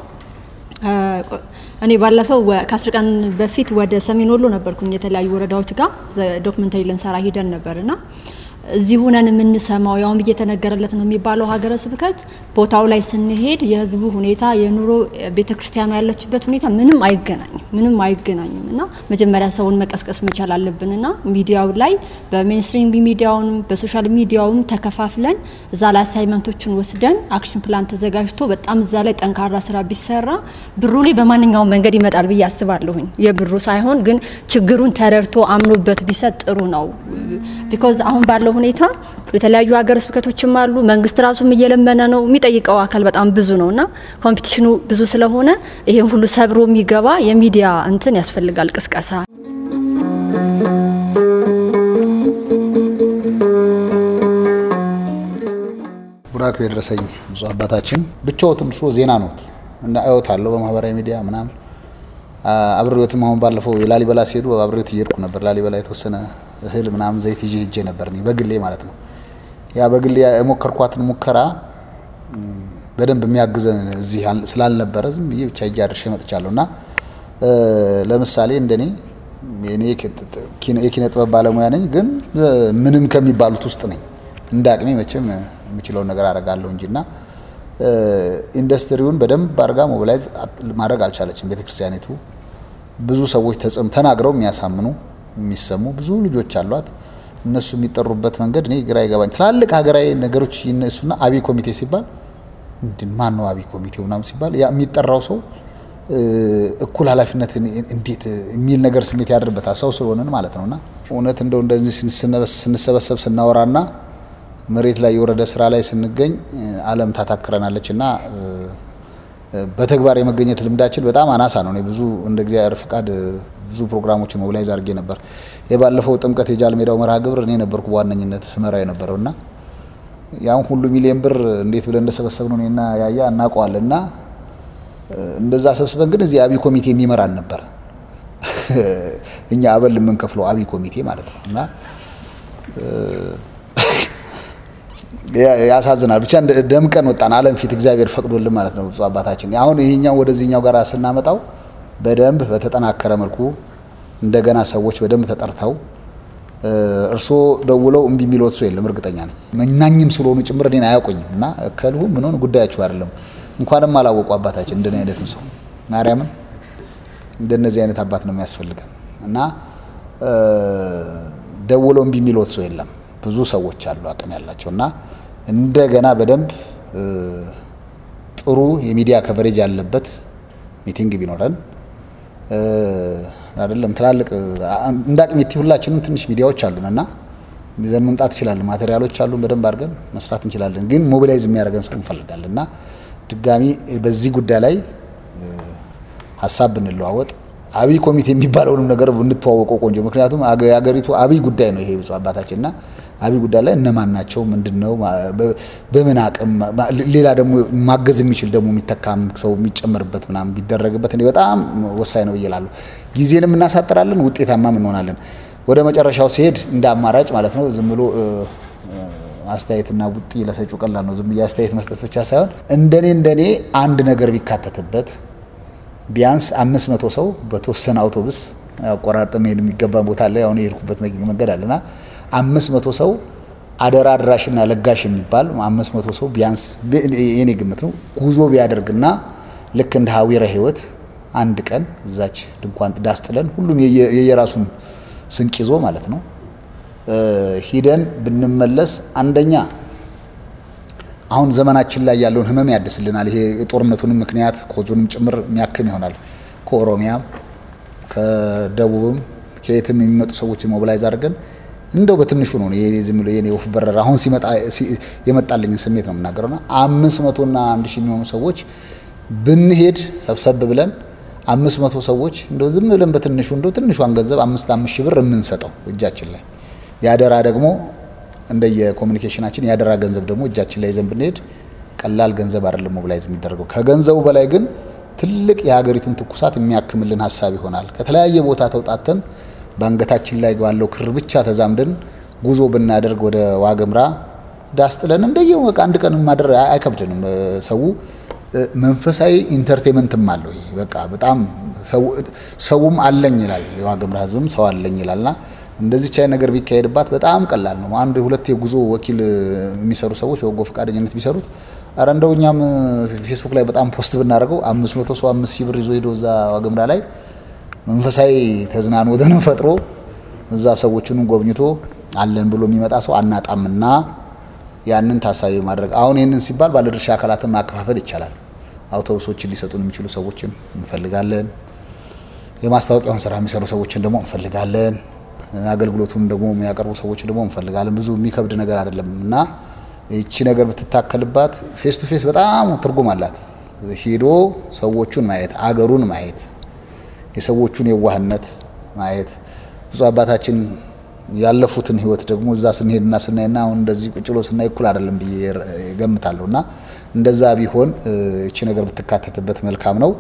እኔ ባለፈው ከአስር ቀን በፊት ወደ ሰሜን ወሎ ነበርኩኝ የተለያዩ ወረዳዎች ጋር ዶክመንተሪ ልንሰራ ሂደን ነበርና እዚህ ሁነን የምንሰማው ያውም እየተነገረለት ነው የሚባለው ሀገረ ስብከት ቦታው ላይ ስንሄድ የህዝቡ ሁኔታ የኑሮ ቤተ ክርስቲያኑ ያለችበት ሁኔታ ምንም አይገናኝም፣ ምንም አይገናኝም እና መጀመሪያ ሰውን መቀስቀስ መቻል አለብን እና ሚዲያው ላይ በሜንስትሪም ሚዲያውም በሶሻል ሚዲያውም ተከፋፍለን እዛ ላይ አሳይመንቶችን ወስደን አክሽን ፕላን ተዘጋጅቶ በጣም እዛ ላይ ጠንካራ ስራ ቢሰራ ብሩ ላይ በማንኛውም መንገድ ይመጣል ብዬ አስባለሁኝ። የብሩ ሳይሆን ግን ችግሩን ተረድቶ አምኖበት ቢሰጥ ጥሩ ነው። ቢኮዝ አሁን ባለው ሁኔታ የተለያዩ ሀገረ ስብከቶችም አሉ። መንግስት ራሱም እየለመነ ነው። የሚጠይቀው አካል በጣም ብዙ ነው እና ኮምፒቲሽኑ ብዙ ስለሆነ ይሄን ሁሉ ሰብሮ የሚገባ የሚዲያ እንትን ያስፈልጋል፣ ቅስቀሳ ቡራክ የደረሰኝ ብፁዕ አባታችን ብቻዎትን እርሶ ዜና ኖት እና አዮት አለው በማህበራዊ ሚዲያ ምናምን አብሬዎትም አሁን ባለፈው የላሊበላ ሲሄዱ አብሬዎት እየሄድኩ ነበር። ላሊበላ የተወሰነ እህል ምናምን ዘይት ይዤ ሄጄ ነበር እኔ በግሌ ማለት ነው። ያ በግሌ የሞከርኳትን ሙከራ በደንብ የሚያግዘን እዚህ ስላልነበረ ዝም ብዬ ብቻ ሄጄ አድርሼ መጥቻለሁ እና ለምሳሌ እንደኔ እኔ የኪነ ጥበብ ባለሙያ ነኝ፣ ግን ምንም ከሚባሉት ውስጥ ነኝ። እንደ አቅሜ መቼም የምችለውን ነገር አደርጋለሁ እንጂ እና ኢንዱስትሪውን በደንብ አድርጋ ሞቢላይዝ ማድረግ አልቻለችም ቤተክርስቲያኒቱ። ብዙ ሰዎች ተጽም ተናግረው የሚያሳምኑ የሚሰሙ ብዙ ልጆች አሏት። እነሱ የሚጠሩበት መንገድ እኔ ግራ ይገባኝ። ትላልቅ ሀገራዊ ነገሮች ይነሱና አብይ ኮሚቴ ሲባል ምንድን ማን ነው አብይ ኮሚቴው ምናምን ሲባል ያ የሚጠራው ሰው እኩል ኃላፊነት እንዴት የሚል ነገር ስሜት ያድርበታል ሰው ስለሆነን ማለት ነውና እውነት እንደው እንደዚህ ስንሰበሰብ ስናወራና መሬት ላይ የወረደ ስራ ላይ ስንገኝ ዓለም ታታክረናለች እና በተግባር የመገኘት ልምዳችን በጣም አናሳ ነው። እኔ ብዙ እንደ እግዚአብሔር ፍቃድ ብዙ ፕሮግራሞችን ሞቢላይዝ አድርጌ ነበር። የባለፈው ጥምቀት የጃል ሜዳው መርሃ ግብር እኔ ነበርኩ በዋነኝነት ስመራ የነበረው እና ያን ሁሉ ሚሊዮን ብር እንዴት ብለን እንደሰበሰብ ነው እኔና ያያ እናውቀዋለን። እና እንደዛ ሰብስበን ግን እዚህ አብይ ኮሚቴ የሚመራን ነበር እኛ አበል የምንከፍለው አብይ ኮሚቴ ማለት ነው እና ያሳዝናል። ብቻ ደምቀን ወጣን ዓለም ፊት እግዚአብሔር ፈቅዶልን ማለት ነው ብፁዕ አባታችን። አሁን ይሄኛው ወደዚህኛው ጋር ስናመጣው በደንብ በተጠናከረ መልኩ እንደገና ሰዎች በደንብ ተጠርተው እርስዎ ደውለው እምቢ የሚለዎት ሰው የለም፣ እርግጠኛ ነኝ። መናኝም ስለሆኑ ጭምር እኔን አያውቁኝም እና ከልሁ ምን ሆነ ጉዳያችሁ አይደለም። እንኳንም አላወቁ አባታችን እንደኔ አይነትም ሰው ማርያምን እንደነዚህ አይነት አባት ነው የሚያስፈልገን እና ደውለው እምቢ የሚለዎት ሰው የለም። ብዙ ሰዎች አሉ አቅም ያላቸው እና እንደገና በደንብ ጥሩ የሚዲያ ከቨሬጅ ያለበት ሚቲንግ ቢኖረን አይደለም ትላልቅ እንደ አቅሜቲ ሁላችንም ትንሽ ሚዲያዎች አሉን እና ይዘን መምጣት እንችላለን። ማቴሪያሎች አሉን፣ በደንብ አድርገን መስራት እንችላለን። ግን ሞቢላይዝ የሚያደርገን ሰው እንፈልጋለን እና ድጋሚ በዚህ ጉዳይ ላይ ሀሳብ ብንለዋወጥ አብይ ኮሚቴ የሚባለውንም ነገር ብንተዋወቀው ቆንጆ። ምክንያቱም የሀገሪቱ አብይ ጉዳይ ነው ይሄ ብፁዕ አባታችን እና አብይ ጉዳይ ላይ እነማን ናቸው፣ ምንድን ነው፣ በምን አቅም፣ ሌላ ደግሞ ማገዝ የሚችል ደግሞ የሚተካም ሰው የሚጨምርበት ምናምን ቢደረግበት እኔ በጣም ወሳኝ ነው ብዬ እላለሁ። ጊዜንም እናሳጥራለን፣ ውጤታማም እንሆናለን። ወደ መጨረሻው ሲሄድ እንደ አማራጭ ማለት ነው ዝም ብሎ አስተያየትና ቡጢ ለሰጩ ቀላል ነው። ዝም ብዬ አስተያየት መስጠት ብቻ ሳይሆን እንደኔ እንደኔ አንድ ነገር ቢካተትበት ቢያንስ አምስት መቶ ሰው በተወሰነ አውቶቡስ አቆራርጠ መሄድ የሚገባ ቦታ አለ። አሁን የሄድኩበት መንገድ አለና አምስት መቶ ሰው አደራ አድራሽና ለጋሽ የሚባል አምስት መቶ ሰው ቢያንስ የኔ ግምት ነው ጉዞ ቢያደርግና ልክ እንደ ሀዊረ ሕይወት አንድ ቀን እዛች ድንኳን ዳስ ጥለን ሁሉም የየራሱን ስንቅ ይዞ ማለት ነው ሂደን ብንመለስ አንደኛ አሁን ዘመናችን ላይ ያለውን ህመም ያድስልናል። ይሄ የጦርነቱንም ምክንያት ኮዙንም ጭምር የሚያክም ይሆናል። ከኦሮሚያም ከደቡብም ከየትም የሚመጡ ሰዎችን ሞቢላይዝ አድርገን እንደው በትንሹ ነው ዝም ብሎ የኔ ወፍ በረራ አሁን ሲመጣ የመጣልኝን ስሜት ነው የምናገረውና አምስት መቶና አንድ ሺህ የሚሆኑ ሰዎች ብንሄድ ሰብሰብ ብለን አምስት መቶ ሰዎች እንደው ዝም ብለን በትንሹ እንደው ትንሿን ገንዘብ አምስት አምስት ሺህ ብር የምንሰጠው እጃችን ላይ ያደራ ደግሞ እንደየኮሚኒኬሽናችን ያደራ ገንዘብ ደግሞ እጃችን ላይ ይዘን ብንሄድ ቀላል ገንዘብ አይደለም ሞቢላይዝ የሚደረገው። ከገንዘቡ በላይ ግን ትልቅ የሀገሪቱን ትኩሳት የሚያክምልን ሀሳብ ይሆናል። ከተለያየ ቦታ ተውጣተን በአንገታችን ላይ ባለው ክር ብቻ ተዛምደን ጉዞ ብናደርግ ወደ ዋገምራ ዳስ ጥለን እንደየ በቃ አንድ ቀን ማደር አይከብድንም። ሰው መንፈሳዊ ኢንተርቴንመንትም አለው። ይሄ በቃ በጣም ሰውም አለኝ ይላል፣ የዋገምራ ህዝብም ሰው አለኝ ይላልና እንደዚች አይነት ነገር ቢካሄድባት በጣም ቀላል ነው። አንድ ሁለት የጉዞ ወኪል የሚሰሩ ሰዎች በጎ ፈቃደኝነት ቢሰሩት አረ እንደው እኛም ፌስቡክ ላይ በጣም ፖስት ብናደርገው አምስት መቶ ሰው አምስት ሺህ ብር ይዞ ሄዶ እዛ ዋግምራ ላይ መንፈሳዊ ተዝናኖትን ፈጥሮ እዛ ሰዎችንም ጎብኝቶ አለን ብሎ የሚመጣ ሰው አናጣምና ያንን ታሳቢ ማድረግ አሁን ይህንን ሲባል ባለድርሻ አካላትን ማከፋፈል ይቻላል። አውቶቡሶችን ሊሰጡን የሚችሉ ሰዎችን እንፈልጋለን። የማስታወቂያውን ስራ የሚሰሩ ሰዎችን ደግሞ እንፈልጋለን። አገልግሎቱን ደግሞ የሚያቀርቡ ሰዎች ደግሞ እንፈልጋለን። ብዙ የሚከብድ ነገር አይደለም እና ይቺ ነገር ብትታከልባት ፌስ ቱ ፌስ በጣም ትርጉም አላት። ሄዶ ሰዎቹን ማየት፣ አገሩን ማየት፣ የሰዎቹን የዋህነት ማየት ብዙ አባታችን ያለፉትን ህይወት ደግሞ እዛ ስንሄድና ስናይና አሁን እንደዚህ ቁጭ ብሎ ስናይ እኩል አይደለም ብዬ ገምታለሁ እና እንደዛ ቢሆን ይቺ ነገር ብትካተትበት መልካም ነው።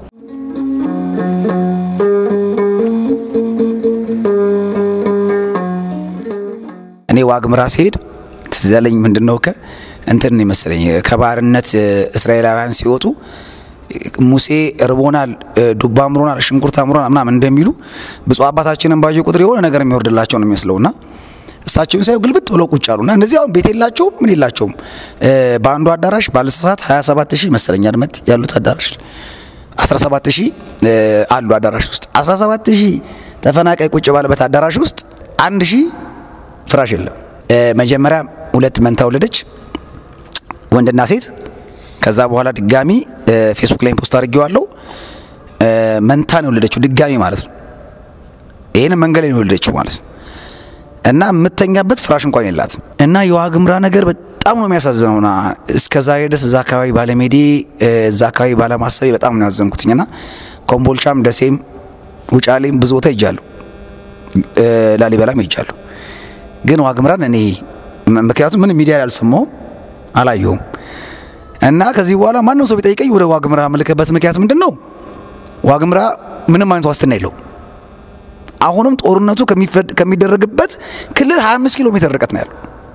እኔ ዋግምራ ሲሄድ ትዝ ያለኝ ምንድን ነው ከ እንትን ይመስለኝ ከባርነት እስራኤላውያን ሲወጡ ሙሴ እርቦናል፣ ዱባ አምሮናል፣ ሽንኩርት አምሮናል ምናምን እንደሚሉ ብፁዕ አባታችንን ባየ ቁጥር የሆነ ነገር የሚወርድላቸው ነው የሚመስለውና እሳቸውን ሳይው ግልብጥ ብለው ቁጭ አሉና እነዚህ አሁን ቤት የላቸውም ምን የላቸውም። በአንዱ አዳራሽ ባለሰሳት 27 ሺህ መሰለኝ አድመት ያሉት አዳራሽ 17 ሺህ አሉ አዳራሽ ውስጥ 17 ሺህ ተፈናቃይ ቁጭ ባለበት አዳራሽ ውስጥ አንድ ሺህ ፍራሽ የለም። መጀመሪያ ሁለት መንታ ወለደች፣ ወንድና ሴት። ከዛ በኋላ ድጋሚ ፌስቡክ ላይ ፖስት አድርጌዋለሁ። መንታ ነው የወለደችው ድጋሚ ማለት ነው። ይህን መንገድ ላይ ነው የወለደችው ማለት ነው። እና የምተኛበት ፍራሽ እንኳን የላት እና የዋግምራ ነገር በጣም ነው የሚያሳዝነውና እስከዛ ድረስ እዛ አካባቢ ባለሜዴ እዛ አካባቢ ባለማሰቤ በጣም ነው ያዘንኩትኝ። ና ኮምቦልቻም፣ ደሴም፣ ውጫሌም ብዙ ቦታ ይጃለሁ፣ ላሊበላም ይጃለሁ። ግን ዋግምራን እኔ ምክንያቱም ምንም ሚዲያ ላይ አልሰማውም አላየሁም። እና ከዚህ በኋላ ማንም ሰው ቢጠይቀኝ ወደ ዋግምራ ምልክበት ምክንያት ምንድን ነው? ዋግምራ ምንም አይነት ዋስትና የለውም። አሁንም ጦርነቱ ከሚደረግበት ክልል 25 ኪሎ ሜትር ርቀት ነው ያለው።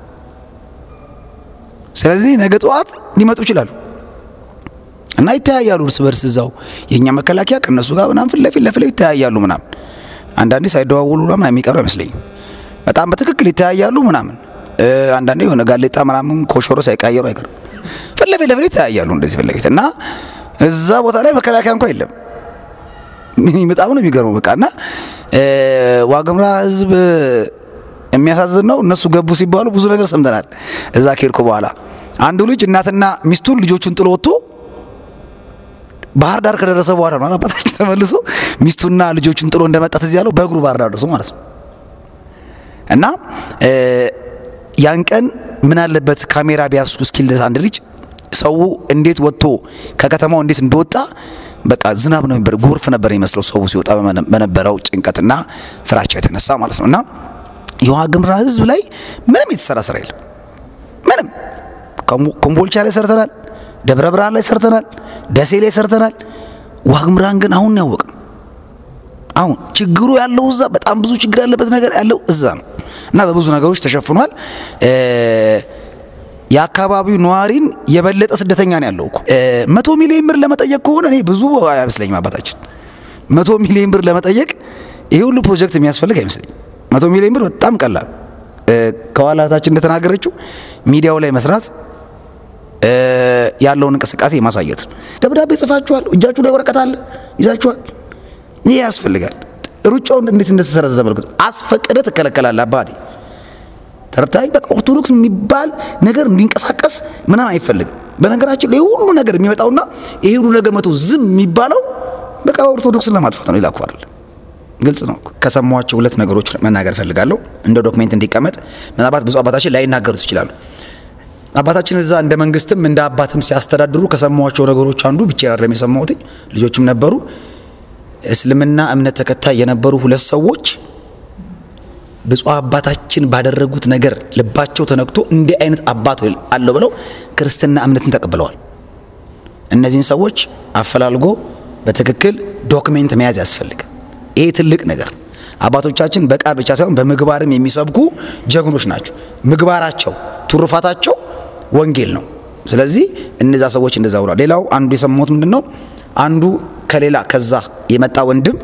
ስለዚህ ነገ ጠዋት ሊመጡ ይችላሉ እና ይተያያሉ እርስ በርስ እዛው የእኛ መከላከያ ከእነሱ ጋር ምናምን ፊት ለፊት ለፊት ይተያያሉ ምናምን አንዳንዴ ሳይደዋውሉ ምናምን የሚቀሩ አይመስለኝም። በጣም በትክክል ይተያያሉ ምናምን አንዳንዴ የሆነ ጋሌጣ ምናምን ኮሾሮ ሳይቃየሩ አይቀርም። ፊት ለፊት ለፊት ይተያያሉ እንደዚህ ፊት ለፊት እና እዛ ቦታ ላይ መከላከያ እንኳ የለም። በጣም ነው የሚገርመው። በቃ እና ዋግምራ ህዝብ የሚያሳዝን ነው። እነሱ ገቡ ሲባሉ ብዙ ነገር ሰምተናል። እዛ ከሄድኩ በኋላ አንዱ ልጅ እናትና ሚስቱን ልጆቹን ጥሎ ወጥቶ ባህር ዳር ከደረሰ በኋላ ነው አባታችን ተመልሶ ሚስቱና ልጆቹን ጥሎ እንደመጣት እዚህ ያለው በእግሩ ባህር ዳር ደርሶ ማለት ነው። እና ያን ቀን ምን አለበት ካሜራ ቢያሱ እስኪል ድረስ አንድ ልጅ ሰው እንዴት ወጥቶ ከከተማው እንዴት እንደወጣ በቃ ዝናብ ነው ነበር፣ ጎርፍ ነበር የሚመስለው ሰው ሲወጣ በነበረው ጭንቀትና ፍራቻ የተነሳ ማለት ነው። እና የዋግምራ ህዝብ ላይ ምንም የተሰራ ስራ የለም። ምንም ኮምቦልቻ ላይ ሰርተናል፣ ደብረ ብርሃን ላይ ሰርተናል፣ ደሴ ላይ ሰርተናል። ዋግምራን ግን አሁን ያወቅ ነው። አሁን ችግሩ ያለው እዛ በጣም ብዙ ችግር ያለበት ነገር ያለው እዛ ነው እና በብዙ ነገሮች ተሸፍኗል። የአካባቢው ነዋሪን የበለጠ ስደተኛ ነው ያለው እኮ። መቶ ሚሊዮን ብር ለመጠየቅ ከሆነ እኔ ብዙ አይመስለኝም አባታችን። መቶ ሚሊዮን ብር ለመጠየቅ ይሄ ሁሉ ፕሮጀክት የሚያስፈልግ አይመስለኝም። መቶ ሚሊዮን ብር በጣም ቀላል። ከኋላታችን እንደተናገረችው ሚዲያው ላይ መስራት ያለውን እንቅስቃሴ ማሳየት ነው። ደብዳቤ ጽፋችኋል፣ እጃችሁ ላይ ወረቀት አለ ይዛችኋል። ይህ ያስፈልጋል። ሩጫውን እንዴት እንደተሰረዘ መልክቱ አስፈቅደ ትከለከላለህ አባቴ ተረታይ በቃ ኦርቶዶክስ የሚባል ነገር እንዲንቀሳቀስ ምናምን አይፈልግም። በነገራችን ላይ ሁሉ ነገር የሚመጣውና ይሄ ሁሉ ነገር መቶ ዝም የሚባለው በቃ ኦርቶዶክስን ለማጥፋት ነው። ይላኩ አይደል? ግልጽ ነው። ከሰሟቸው ሁለት ነገሮች መናገር እፈልጋለሁ እንደ ዶክሜንት እንዲቀመጥ። ምናልባት ብዙ አባታችን ላይናገሩት ይችላሉ። አባታችን እዛ እንደ መንግስትም እንደ አባትም ሲያስተዳድሩ ከሰሟቸው ነገሮች አንዱ ብቻዬን አይደለም የሰማሁት፣ ልጆችም ነበሩ። እስልምና እምነት ተከታይ የነበሩ ሁለት ሰዎች ብፁዕ አባታችን ባደረጉት ነገር ልባቸው ተነክቶ እንዲህ አይነት አባት አለው ብለው ክርስትና እምነትን ተቀብለዋል። እነዚህን ሰዎች አፈላልጎ በትክክል ዶክሜንት መያዝ ያስፈልጋል። ይሄ ትልቅ ነገር አባቶቻችን በቃል ብቻ ሳይሆን በምግባርም የሚሰብኩ ጀግኖች ናቸው። ምግባራቸው፣ ትሩፋታቸው ወንጌል ነው። ስለዚህ እነዛ ሰዎች እንደዛ ብሏል። ሌላው አንዱ የሰማሁት ምንድን ነው አንዱ ከሌላ ከዛ የመጣ ወንድም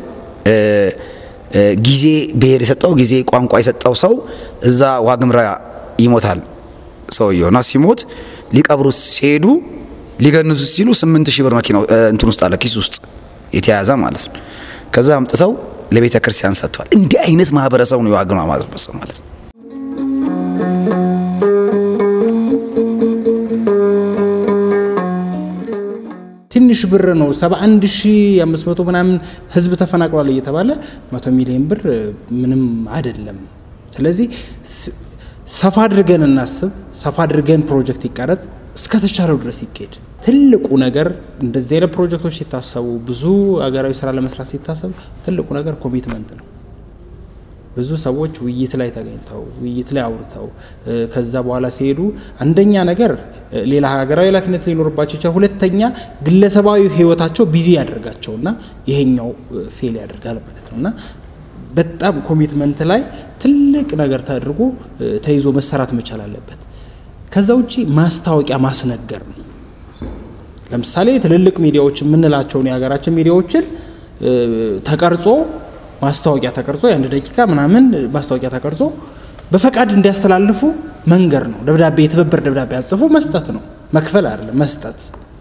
ጊዜ ብሔር የሰጠው ጊዜ ቋንቋ የሰጠው ሰው እዛ ዋግምራ ይሞታል ሰውየው እና ሲሞት ሊቀብሩት ሲሄዱ ሊገንዙት ሲሉ ስምንት ሺህ ብር መኪናው እንትን ውስጥ አለ ኪስ ውስጥ የተያዘ ማለት ነው። ከዛ አምጥተው ለቤተ ክርስቲያን ሰጥቷል። እንዲህ አይነት ማህበረሰብ ነው የዋግምራ ማህበረሰብ ማለት ነው። ትንሽ ብር ነው። 71500 ምናምን ህዝብ ተፈናቅሏል እየተባለ 100 ሚሊዮን ብር ምንም አይደለም። ስለዚህ ሰፋ አድርገን እናስብ፣ ሰፋ አድርገን ፕሮጀክት ይቀረጽ፣ እስከተቻለው ድረስ ይካሄድ። ትልቁ ነገር እንደዚህ አይነት ፕሮጀክቶች ሲታሰቡ፣ ብዙ ሀገራዊ ስራ ለመስራት ሲታሰቡ ትልቁ ነገር ኮሚትመንት ነው። ብዙ ሰዎች ውይይት ላይ ተገኝተው ውይይት ላይ አውርተው ከዛ በኋላ ሲሄዱ አንደኛ ነገር ሌላ ሀገራዊ ኃላፊነት ሊኖርባቸው ይችላል። ሁለተኛ ግለሰባዊ ህይወታቸው ቢዚ ያደርጋቸውና ይሄኛው ፌል ያደርጋል ማለት ነው እና በጣም ኮሚትመንት ላይ ትልቅ ነገር ተደርጎ ተይዞ መሰራት መቻል አለበት። ከዛ ውጭ ማስታወቂያ ማስነገር ነው። ለምሳሌ ትልልቅ ሚዲያዎች የምንላቸውን የሀገራችን ሚዲያዎችን ተቀርጾ ማስታወቂያ ተቀርጾ የአንድ ደቂቃ ምናምን ማስታወቂያ ተቀርጾ በፈቃድ እንዲያስተላልፉ መንገር ነው። ደብዳቤ የትብብር ደብዳቤ አጽፎ መስጠት ነው። መክፈል አይደለም መስጠት።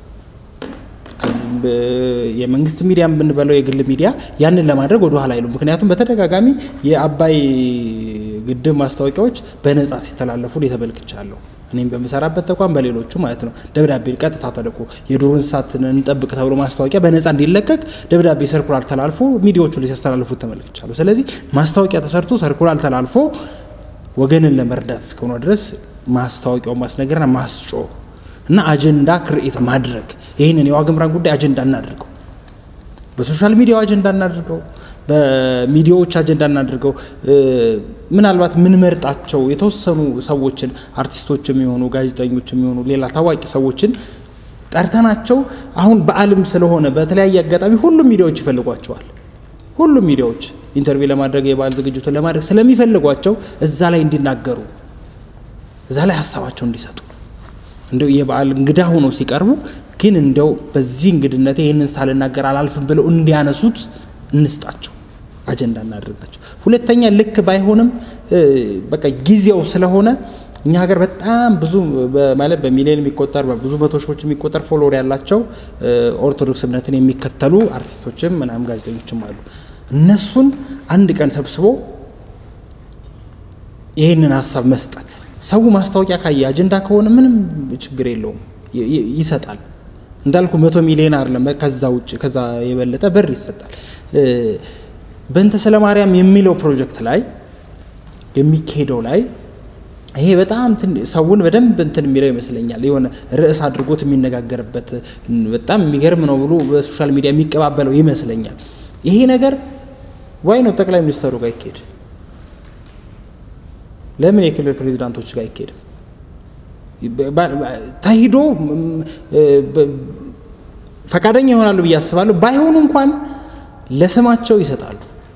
የመንግስት ሚዲያ ብንበለው የግል ሚዲያ ያንን ለማድረግ ወደ ኋላ አይሉ። ምክንያቱም በተደጋጋሚ የአባይ ግድብ ማስታወቂያዎች በነጻ ሲተላለፉ ተመልክቻለሁ። እኔም በምሰራበት ተቋም በሌሎቹ ማለት ነው። ደብዳቤ ቀጥታ ተልኮ የዱር እንስሳትን እንጠብቅ ተብሎ ማስታወቂያ በነጻ እንዲለቀቅ ደብዳቤ ሰርኩላር ተላልፎ ሚዲያዎቹ ላይ ሲያስተላልፉት ተመልክቻለሁ። ስለዚህ ማስታወቂያ ተሰርቶ ሰርኩላር ተላልፎ ወገንን ለመርዳት እስከሆነ ድረስ ማስታወቂያውን ማስነገርና ማስጮህ እና አጀንዳ ክርኤት ማድረግ ይህንን የዋግምራን ጉዳይ አጀንዳ እናድርገው። በሶሻል ሚዲያው አጀንዳ እናድርገው። በሚዲያዎች አጀንዳ እናድርገው። ምናልባት ምንመርጣቸው የተወሰኑ ሰዎችን አርቲስቶች የሚሆኑ ጋዜጠኞች የሚሆኑ ሌላ ታዋቂ ሰዎችን ጠርተናቸው አሁን በዓልም ስለሆነ በተለያየ አጋጣሚ ሁሉም ሚዲያዎች ይፈልጓቸዋል። ሁሉም ሚዲያዎች ኢንተርቪው ለማድረግ የበዓል ዝግጅቱን ለማድረግ ስለሚፈልጓቸው እዛ ላይ እንዲናገሩ እዛ ላይ ሀሳባቸው እንዲሰጡ እንደው የበዓል እንግዳ ሆነው ሲቀርቡ ግን እንደው በዚህ እንግድነቴ ይህንን ሳልናገር አላልፍም ብለው እንዲያነሱት እንስጣቸው፣ አጀንዳ እናደርጋቸው። ሁለተኛ ልክ ባይሆንም በቃ ጊዜው ስለሆነ እኛ ሀገር በጣም ብዙ ማለት በሚሊዮን የሚቆጠር በብዙ መቶ ሺዎች የሚቆጠር ፎሎወር ያላቸው ኦርቶዶክስ እምነትን የሚከተሉ አርቲስቶችም ምናምን ጋዜጠኞችም አሉ። እነሱን አንድ ቀን ሰብስቦ ይህንን ሀሳብ መስጠት ሰው ማስታወቂያ ካየ አጀንዳ ከሆነ ምንም ችግር የለውም ይሰጣል። እንዳልኩ መቶ ሚሊዮን አይደለም ከዛ ውጭ ከዛ የበለጠ ብር ይሰጣል። በእንተ ስለ ማርያም የሚለው ፕሮጀክት ላይ የሚካሄደው ላይ ይሄ በጣም ሰውን በደንብ እንትን የሚለው ይመስለኛል። የሆነ ርዕስ አድርጎት የሚነጋገርበት በጣም የሚገርም ነው ብሎ በሶሻል ሚዲያ የሚቀባበለው ይመስለኛል። ይሄ ነገር ዋይ ነው ጠቅላይ ሚኒስተሩ ጋር ይካሄድ? ለምን የክልል ፕሬዚዳንቶች ጋር አይካሄድም? ተሂዶ ፈቃደኛ ይሆናሉ ብዬ አስባለሁ። ባይሆኑ እንኳን ለስማቸው ይሰጣሉ።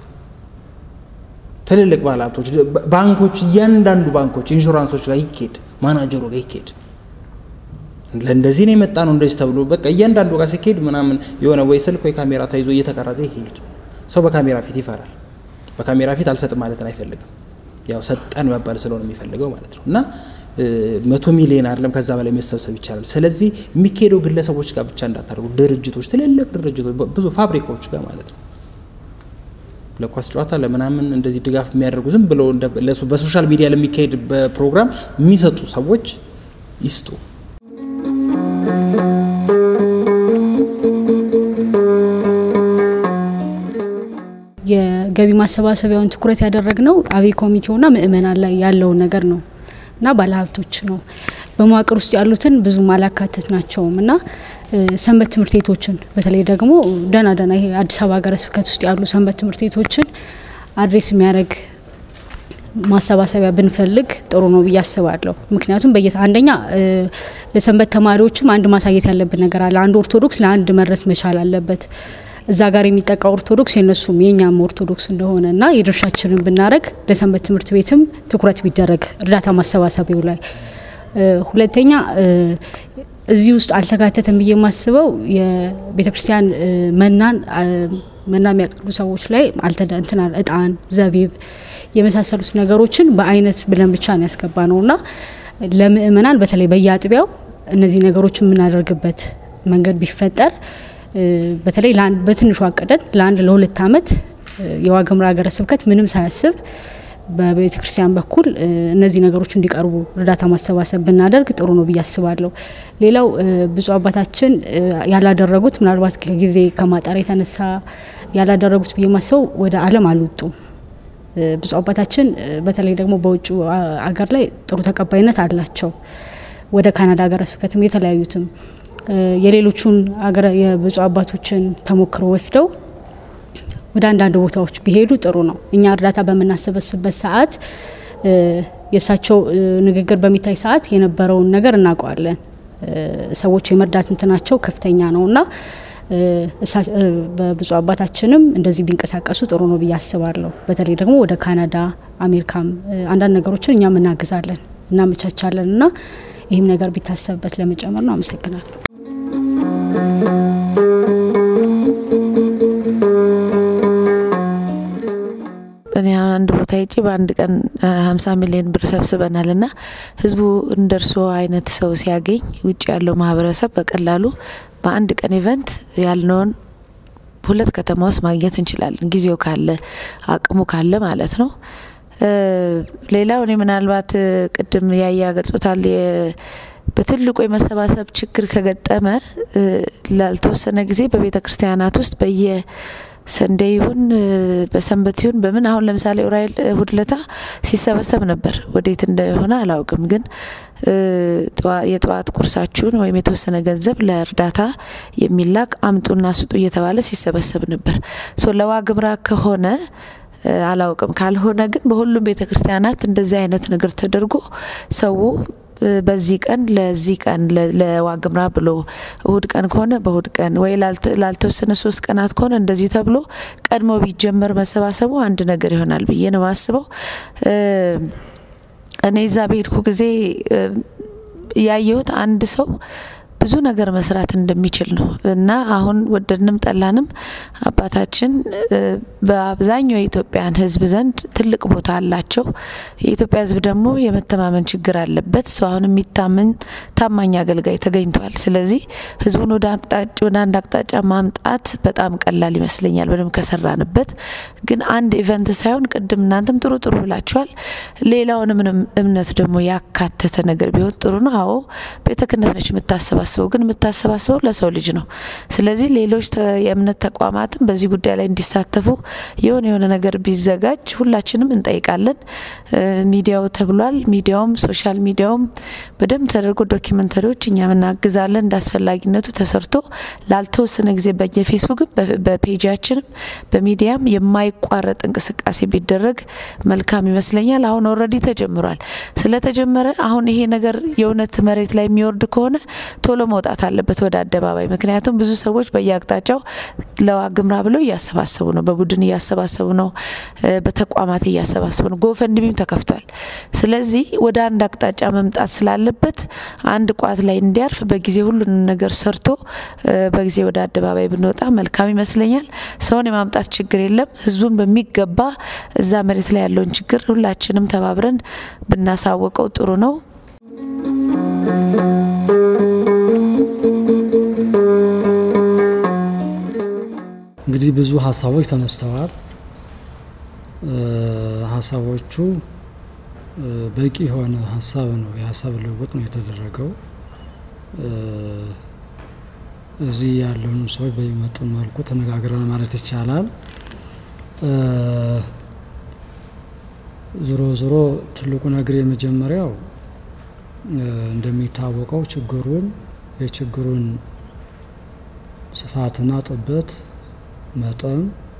ትልልቅ ባለሀብቶች፣ ባንኮች፣ እያንዳንዱ ባንኮች፣ ኢንሹራንሶች ጋር ይኬድ፣ ማናጀሩ ጋር ይኬድ። ለእንደዚህ ነው የመጣ ነው እንደዚህ ተብሎ በቃ እያንዳንዱ ጋር ሲኬድ ምናምን የሆነ ወይ ስልክ ወይ ካሜራ ተይዞ እየተቀረጸ ይሄድ። ሰው በካሜራ ፊት ይፈራል። በካሜራ ፊት አልሰጥም ማለትን አይፈልግም። ያው ሰጠን መባል ስለሆነ የሚፈልገው ማለት ነው እና መቶ ሚሊዮን አይደለም ከዛ በላይ መሰብሰብ ይቻላል። ስለዚህ የሚካሄደው ግለሰቦች ጋር ብቻ እንዳታደርጉ፣ ድርጅቶች፣ ትልልቅ ድርጅቶች፣ ብዙ ፋብሪካዎች ጋር ማለት ነው ለኳስ ጨዋታ ለምናምን እንደዚህ ድጋፍ የሚያደርጉ ዝም ብሎ በሶሻል ሚዲያ ለሚካሄድ ፕሮግራም የሚሰጡ ሰዎች ይስጡ። የገቢ ማሰባሰቢያውን ትኩረት ያደረግነው አብይ ኮሚቴውና ምእመናን ላይ ያለውን ነገር ነው እና ባለሀብቶች ነው። በመዋቅር ውስጥ ያሉትን ብዙ ማላካተት ናቸውም እና ሰንበት ትምህርት ቤቶችን በተለይ ደግሞ ደህና ደህና ይሄ አዲስ አበባ ሀገረ ስብከት ውስጥ ያሉ ሰንበት ትምህርት ቤቶችን አድሬስ የሚያደርግ ማሰባሰቢያ ብንፈልግ ጥሩ ነው ብዬ አስባለሁ። ምክንያቱም በየ አንደኛ ለሰንበት ተማሪዎችም አንድ ማሳየት ያለብን ነገር አለ። አንድ ኦርቶዶክስ ለአንድ መድረስ መቻል አለበት። እዛ ጋር የሚጠቃ ኦርቶዶክስ የነሱም የእኛም ኦርቶዶክስ እንደሆነ እና የድርሻችንን ብናደረግ ለሰንበት ትምህርት ቤትም ትኩረት ቢደረግ እርዳታ ማሰባሰቢያው ላይ። ሁለተኛ እዚህ ውስጥ አልተካተተም ብዬ የማስበው የቤተ ክርስቲያን መናን መና የሚያቀርቡ ሰዎች ላይ እንትና እጣን፣ ዘቢብ የመሳሰሉት ነገሮችን በአይነት ብለን ብቻ ነው ያስገባ ነው እና ለምእመናን በተለይ በየአጥቢያው እነዚህ ነገሮች የምናደርግበት መንገድ ቢፈጠር በተለይ በትንሹ አቀደን ለአንድ ለሁለት ዓመት የዋግምራ ሀገረ ስብከት ምንም ሳያስብ በቤተ ክርስቲያን በኩል እነዚህ ነገሮች እንዲቀርቡ እርዳታ ማሰባሰብ ብናደርግ ጥሩ ነው ብዬ አስባለሁ። ሌላው ብፁዕ አባታችን ያላደረጉት ምናልባት ከጊዜ ከማጣር የተነሳ ያላደረጉት ብዬ ማስበው ወደ ዓለም አልወጡም። ብፁዕ አባታችን በተለይ ደግሞ በውጭ አገር ላይ ጥሩ ተቀባይነት አላቸው። ወደ ካናዳ ሀገረ ስብከትም የተለያዩትም የሌሎቹን የብፁዕ አባቶችን ተሞክሮ ወስደው ወደ አንዳንድ ቦታዎች ቢሄዱ ጥሩ ነው። እኛ እርዳታ በምናሰበስበት ሰዓት የእሳቸው ንግግር በሚታይ ሰዓት የነበረውን ነገር እናውቀዋለን። ሰዎች የመርዳት እንትናቸው ከፍተኛ ነው እና በብፁዕ አባታችንም እንደዚህ ቢንቀሳቀሱ ጥሩ ነው ብዬ አስባለሁ። በተለይ ደግሞ ወደ ካናዳ፣ አሜሪካም አንዳንድ ነገሮችን እኛም እናግዛለን፣ እናመቻቻለን እና ይህም ነገር ቢታሰብበት ለመጨመር ነው። አመሰግናለሁ። እኔ አንድ ቦታ ሄጄ በአንድ ቀን ሀምሳ ሚሊዮን ብር ሰብስበናል እና ህዝቡ እንደ እርስዎ አይነት ሰው ሲያገኝ ውጭ ያለው ማህበረሰብ በቀላሉ በአንድ ቀን ኢቨንት ያልነውን ሁለት ከተማ ውስጥ ማግኘት እንችላለን፣ ጊዜው ካለ አቅሙ ካለ ማለት ነው። ሌላው እኔ ምናልባት ቅድም ያያ ገልጾታል በትልቁ የመሰባሰብ ችግር ከገጠመ ላልተወሰነ ጊዜ በቤተ ክርስቲያናት ውስጥ በየ ሰንዴ ይሁን በሰንበት ይሁን በምን አሁን ለምሳሌ ኡራኤል እሁድ ለታ ሲሰበሰብ ነበር። ወዴት እንደሆነ አላውቅም፣ ግን የጠዋት ቁርሳችሁን ወይም የተወሰነ ገንዘብ ለእርዳታ የሚላክ አምጡና ስጡ እየተባለ ሲሰበሰብ ነበር። ሶ ለዋግምራ ከሆነ አላውቅም፣ ካልሆነ ግን በሁሉም ቤተ ክርስቲያናት እንደዚህ አይነት ነገር ተደርጎ ሰው በዚህ ቀን ለዚህ ቀን ለዋግምራ ብሎ እሁድ ቀን ከሆነ በእሁድ ቀን ወይ ላልተወሰነ ሶስት ቀናት ከሆነ እንደዚህ ተብሎ ቀድሞ ቢጀመር መሰባሰቡ አንድ ነገር ይሆናል ብዬ ነው ማስበው። እኔ እዛ በሄድኩ ጊዜ ያየሁት አንድ ሰው ብዙ ነገር መስራት እንደሚችል ነው እና አሁን ወደድንም ጠላንም አባታችን በአብዛኛው የኢትዮጵያን ሕዝብ ዘንድ ትልቅ ቦታ አላቸው። የኢትዮጵያ ሕዝብ ደግሞ የመተማመን ችግር አለበት። እሱ አሁን የሚታመን ታማኝ አገልጋይ ተገኝቷል። ስለዚህ ሕዝቡን ወደ አንድ አቅጣጫ ማምጣት በጣም ቀላል ይመስለኛል በደንብ ከሰራንበት። ግን አንድ ኢቨንት ሳይሆን ቅድም እናንተም ጥሩ ጥሩ ብላችኋል። ሌላውንም እምነት ደግሞ ያካተተ ነገር ቢሆን ጥሩ ነው። አዎ ቤተ ክህነት ነች የምታሰባስበው ግን የምታሰባስበው ለሰው ልጅ ነው። ስለዚህ ሌሎች የእምነት ተቋማትም በዚህ ጉዳይ ላይ እንዲሳተፉ የሆነ የሆነ ነገር ቢዘጋጅ ሁላችንም እንጠይቃለን። ሚዲያው ተብሏል። ሚዲያውም ሶሻል ሚዲያውም በደንብ ተደርጎ ዶኪመንተሪዎች እኛም እናግዛለን። እንደ አስፈላጊነቱ ተሰርቶ ላልተወሰነ ጊዜ በየፌስቡክም በፔጃችንም በሚዲያም የማይቋረጥ እንቅስቃሴ ቢደረግ መልካም ይመስለኛል። አሁን ኦልሬዲ ተጀምሯል። ስለተጀመረ አሁን ይሄ ነገር የእውነት መሬት ላይ የሚወርድ ከሆነ ቶሎ መውጣት አለበት ወደ አደባባይ። ምክንያቱም ብዙ ሰዎች በየአቅጣጫው ለዋግምራ ብለው እያሰባሰቡ ነው፣ በቡድን እያሰባሰቡ ነው፣ በተቋማት እያሰባሰቡ ነው። ጎፈንድሚም ተከፍቷል። ስለዚህ ወደ አንድ አቅጣጫ መምጣት ስላለበት አንድ ቋት ላይ እንዲያርፍ በጊዜ ሁሉንም ነገር ሰርቶ በጊዜ ወደ አደባባይ ብንወጣ መልካም ይመስለኛል። ሰውን የማምጣት ችግር የለም። ህዝቡን በሚገባ እዛ መሬት ላይ ያለውን ችግር ሁላችንም ተባብረን ብናሳወቀው ጥሩ ነው። እንግዲህ ብዙ ሀሳቦች ተነስተዋል። ሀሳቦቹ በቂ የሆነ ሀሳብ ነው፣ የሀሳብ ልውውጥ ነው የተደረገው። እዚህ ያለውን ሰዎች በሚመጡን መልኩ ተነጋግረን ማለት ይቻላል። ዞሮ ዞሮ ትልቁ ነገር የመጀመሪያው እንደሚታወቀው ችግሩን የችግሩን ስፋትና ጥበት መጠን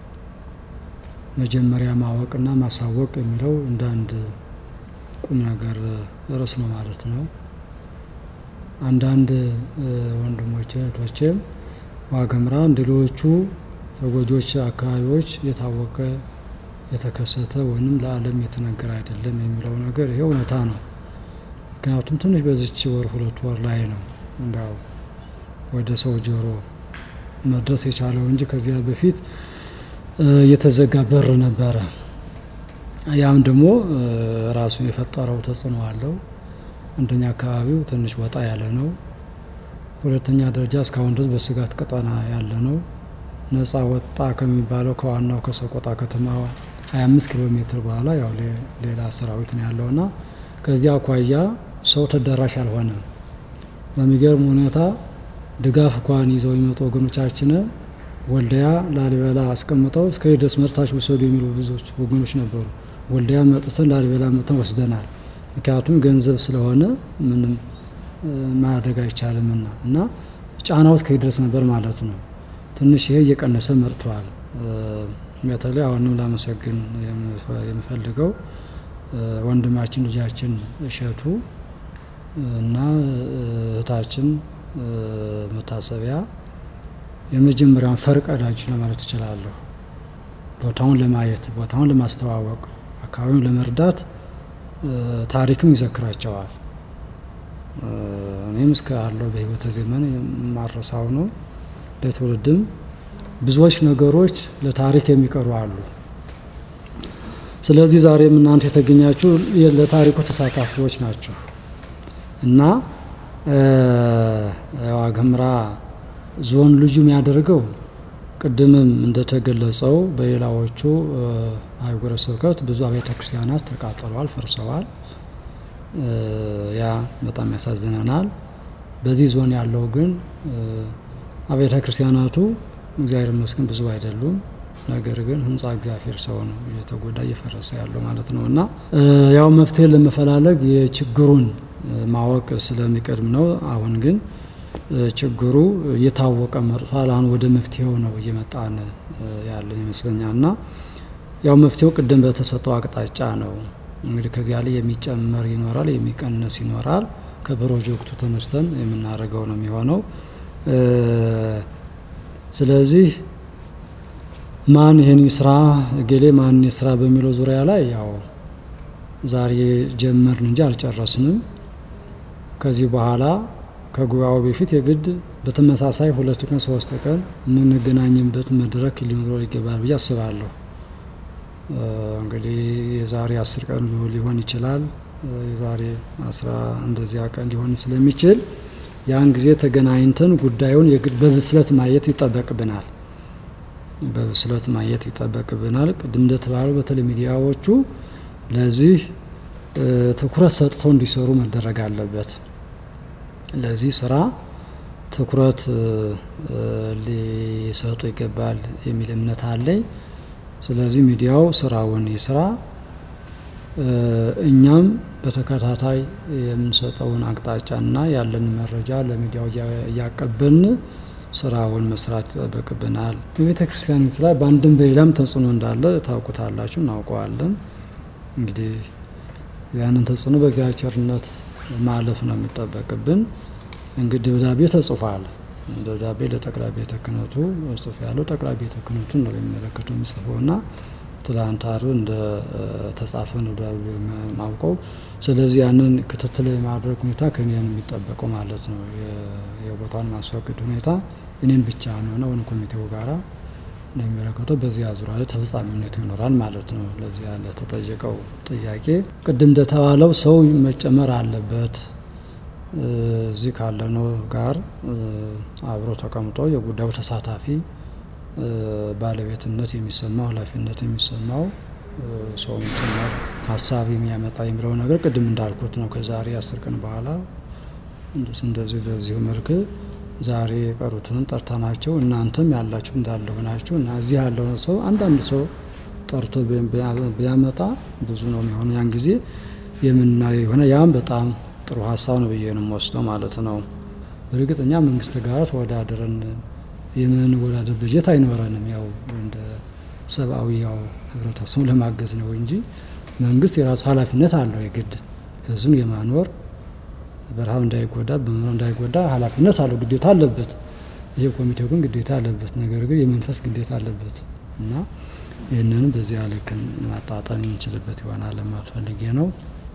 መጀመሪያ ማወቅና ማሳወቅ የሚለው እንደ አንድ ቁም ነገር ርዕስ ነው ማለት ነው። አንዳንድ ወንድሞቼ እህቶቼም ዋግምራ እንደ ሌሎቹ ተጎጂዎች አካባቢዎች የታወቀ የተከሰተ ወይም ለዓለም የተነገረ አይደለም የሚለው ነገር ይሄ እውነታ ነው። ምክንያቱም ትንሽ በዚች ወር ሁለት ወር ላይ ነው እንዲያው ወደ ሰው ጆሮ መድረስ የቻለው እንጂ ከዚያ በፊት የተዘጋ በር ነበረ። ያም ደግሞ ራሱ የፈጠረው ተጽዕኖ አለው። አንደኛ አካባቢው ትንሽ ወጣ ያለ ነው። ሁለተኛ ደረጃ እስካሁን ድረስ በስጋት ቀጠና ያለ ነው። ነጻ ወጣ ከሚባለው ከዋናው ከሰቆጣ ከተማ 25 ኪሎ ሜትር በኋላ ያው ሌላ ሰራዊት ነው ያለውና ከዚያ አኳያ ሰው ተደራሽ አልሆነም። በሚገርም ሁኔታ ድጋፍ እንኳን ይዘው የሚመጡ ወገኖቻችን ወልዲያ ላሊበላ አስቀምጠው እስከ ድረስ መጥታችሁ ውሰዱ የሚሉ ብዙዎች ወገኖች ነበሩ። ወልዲያ መጥተን ላሊበላ መጥተን ወስደናል። ምክንያቱም ገንዘብ ስለሆነ ምንም ማድረግ አይቻልምና እና ጫናው እስከ ድረስ ነበር ማለት ነው። ትንሽ ይሄ እየቀነሰ መጥቷል። በተለይ አሁንም ላመሰግን የምፈልገው ወንድማችን ልጃችን እሸቱ እና እህታችን መታሰቢያ የመጀመሪያውን ፈርቀዳጅ ለማለት እችላለሁ። ቦታውን ለማየት ቦታውን ለማስተዋወቅ አካባቢውን ለመርዳት ታሪክም ይዘክራቸዋል። እኔም እስከ አለው በህይወተ ዘመን የማረሳው ነው። ለትውልድም ብዙዎች ነገሮች ለታሪክ የሚቀሩ አሉ። ስለዚህ ዛሬም እናንተ የተገኛችሁ ለታሪኩ ተሳታፊዎች ናቸው እና ዋግምራ ዞን ልዩ የሚያደርገው ቅድምም እንደተገለጸው በሌላዎቹ አህጉረ ስብከት ብዙ አብያተ ክርስቲያናት ተቃጥለዋል፣ ፈርሰዋል። ያ በጣም ያሳዝነናል። በዚህ ዞን ያለው ግን አብያተ ክርስቲያናቱ እግዚአብሔር ይመስገን ብዙ አይደሉም። ነገር ግን ህንፃ እግዚአብሔር ሰው ነው እየተጎዳ እየፈረሰ ያለው ማለት ነው እና ያው መፍትሄ ለመፈላለግ የችግሩን ማወቅ ስለሚቀድም ነው። አሁን ግን ችግሩ እየታወቀ መጥቷል። አሁን ወደ መፍትሄው ነው እየመጣን ያለን ይመስለኛል እና ያው መፍትሄው ቅድም በተሰጠው አቅጣጫ ነው እንግዲህ ከዚያ ላይ የሚጨመር ይኖራል፣ የሚቀነስ ይኖራል። ከፕሮጀክቱ ተነስተን የምናደርገው ነው የሚሆነው። ስለዚህ ማን ይህን ስራ እገሌ ማን ስራ በሚለው ዙሪያ ላይ ያው ዛሬ ጀመርን እንጂ አልጨረስንም። ከዚህ በኋላ ከጉባኤው በፊት የግድ በተመሳሳይ ሁለት ቀን ሶስት ቀን የምንገናኝበት መድረክ ሊኖረው ይገባል ብዬ አስባለሁ። እንግዲህ የዛሬ አስር ቀን ሊሆን ይችላል፣ የዛሬ አስራ እንደዚያ ቀን ሊሆን ስለሚችል ያን ጊዜ ተገናኝተን ጉዳዩን የግድ በብስለት ማየት ይጠበቅብናል። በብስለት ማየት ይጠበቅብናል። ቅድም እንደተባለው በተለይ ሚዲያዎቹ ለዚህ ትኩረት ሰጥተው እንዲሰሩ መደረግ አለበት። ለዚህ ስራ ትኩረት ሊሰጡ ይገባል የሚል እምነት አለኝ። ስለዚህ ሚዲያው ስራውን ይስራ፣ እኛም በተከታታይ የምንሰጠውን አቅጣጫና ያለን መረጃ ለሚዲያው እያቀበልን ስራውን መስራት ይጠበቅብናል። በቤተ ክርስቲያኒቱ ላይ በአንድም በሌላም ተጽዕኖ እንዳለ ታውቁታላችሁ፣ እናውቀዋለን። እንግዲህ ያንን ተጽዕኖ በዚያ ቸርነት ማለፍ ነው የሚጠበቅብን። እንግዲህ ደብዳቤ ተጽፏል። ደብዳቤ ለጠቅላይ ቤተ ክህነቱ ጽሑፍ ያለው ጠቅላይ ቤተ ክህነቱን ነው የሚመለከተው የሚጽፈው ና ትላንት ዓርብ እንደ ተጻፈ ነው ደብዳቤ ማውቀው። ስለዚህ ያንን ክትትል የማድረግ ሁኔታ ከኔ ነው የሚጠበቀው ማለት ነው። የቦታውን ማስፈቀድ ሁኔታ እኔን ብቻ ነው ነው ኮሚቴው ጋራ ነው የሚመለከተው። በዚያ ዙሪያ ላይ ተፈጻሚነቱ ይኖራል ማለት ነው። ለዚያ ለተጠየቀው ጥያቄ ቅድም እንደተባለው ሰው መጨመር አለበት እዚህ ካለነው ጋር አብሮ ተቀምጦ የጉዳዩ ተሳታፊ ባለቤትነት የሚሰማው ኃላፊነት የሚሰማው ሰው ጭምር ሀሳብ የሚያመጣ የሚለው ነገር ቅድም እንዳልኩት ነው። ከዛሬ አስር ቀን በኋላ እንደዚሁ በዚሁ መልክ ዛሬ የቀሩትንም ጠርተናቸው እናንተም ያላችሁ እንዳለ ሆናችሁ እና እዚህ ያለውን ሰው አንዳንድ ሰው ጠርቶ ቢያመጣ ብዙ ነው የሚሆነ ያን ጊዜ የምናየው የሆነ ያም በጣም ጥሩ ሀሳብ ነው ብዬ ነው የምወስደው ማለት ነው። በእርግጥ እኛ መንግስት ጋር ተወዳድረን የምንወዳደር በጀት አይኖረንም። ያው እንደ ሰብአዊ ያው ህብረተሰቡን ለማገዝ ነው እንጂ መንግስት የራሱ ኃላፊነት አለው የግድ ህዝቡን የማኖር በረሃብ እንዳይጎዳ በመኖር እንዳይጎዳ ኃላፊነት አለው፣ ግዴታ አለበት። ይሄ ኮሚቴው ግን ግዴታ አለበት፣ ነገር ግን የመንፈስ ግዴታ አለበት እና ይህንንም በዚያ ልክ ማጣጣም የምንችልበት ይሆናል ለማለት ፈልጌ ነው።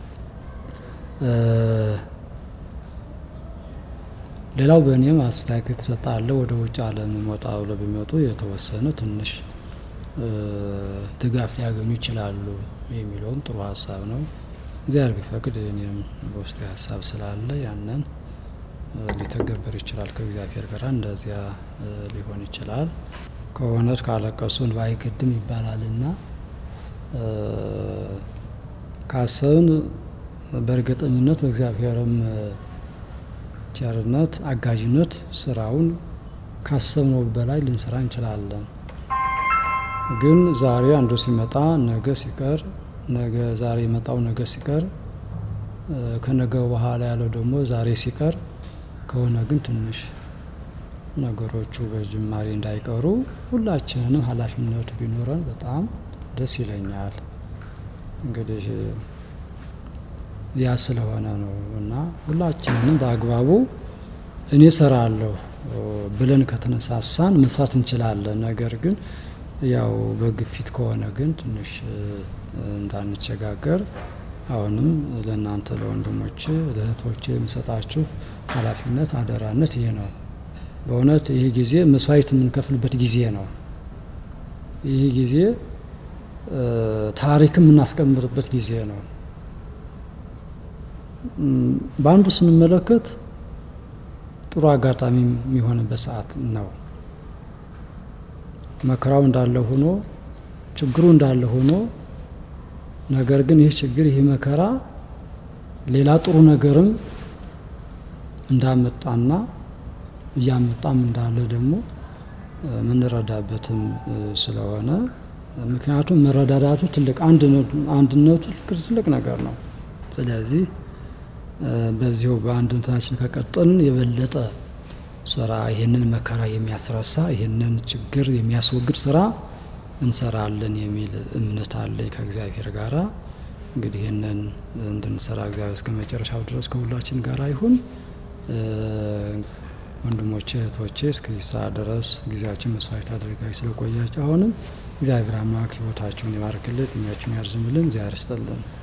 ሌላው በእኔም አስተያየት የተሰጠ አለ። ወደ ውጭ ዓለም ወጣ ብለው ቢመጡ የተወሰነ ትንሽ ድጋፍ ሊያገኙ ይችላሉ የሚለውም ጥሩ ሀሳብ ነው። እግዚአብሔር ቢፈቅድ እኔም በውስጤ ሀሳብ ስላለ ያንን ሊተገበር ይችላል። ከእግዚአብሔር ጋር እንደዚያ ሊሆን ይችላል። ከእውነት ካለቀሱ እንባ አይገድም ይባላልና ካሰብን በእርግጠኝነት በእግዚአብሔርም ቸርነት አጋዥነት ስራውን ካሰብነው በላይ ልንሰራ እንችላለን። ግን ዛሬ አንዱ ሲመጣ ነገ ሲቀር ነገ ዛሬ የመጣው ነገ ሲቀር ከነገው በኋላ ያለው ደግሞ ዛሬ ሲቀር ከሆነ ግን ትንሽ ነገሮቹ በጅማሬ እንዳይቀሩ ሁላችንንም ኃላፊነቱ ቢኖረን በጣም ደስ ይለኛል። እንግዲህ ያ ስለሆነ ነው እና ሁላችንንም በአግባቡ እኔ ሰራለሁ ብለን ከተነሳሳን መስራት እንችላለን። ነገር ግን ያው በግፊት ከሆነ ግን ትንሽ እንዳንቸጋገር አሁንም ለእናንተ ለወንድሞች ለእህቶች የምሰጣችሁ ኃላፊነት አደራነት ይሄ ነው። በእውነት ይህ ጊዜ መስዋዕት የምንከፍልበት ጊዜ ነው። ይህ ጊዜ ታሪክ የምናስቀምጥበት ጊዜ ነው። በአንዱ ስንመለከት ጥሩ አጋጣሚ የሚሆንበት ሰዓት ነው። መከራው እንዳለ ሆኖ ችግሩ እንዳለ ሆኖ ነገር ግን ይህ ችግር ይህ መከራ ሌላ ጥሩ ነገርም እንዳመጣና እያመጣም እንዳለ ደግሞ የምንረዳበትም ስለሆነ ምክንያቱም መረዳዳቱ ትልቅ አንድነቱ ትልቅ ነገር ነው። ስለዚህ በዚሁ በአንድነታችን ከቀጠልን የበለጠ ስራ ይህንን መከራ የሚያስረሳ ይህንን ችግር የሚያስወግድ ስራ እንሰራለን የሚል እምነት አለኝ ከእግዚአብሔር ጋራ። እንግዲህ ይህንን እንድንሰራ እግዚአብሔር እስከ መጨረሻው ድረስ ከሁላችን ጋር ይሁን። ወንድሞቼ እህቶቼ እስከዚህ ሰዓት ድረስ ጊዜያችን መስዋዕት አድርጋችሁ ስለቆያችሁ አሁንም እግዚአብሔር አምላክ ሕይወታችሁን ይባርክልን፣ እድሜያችሁን ያርዝምልን፣ እግዚአብሔር ይስጥልን።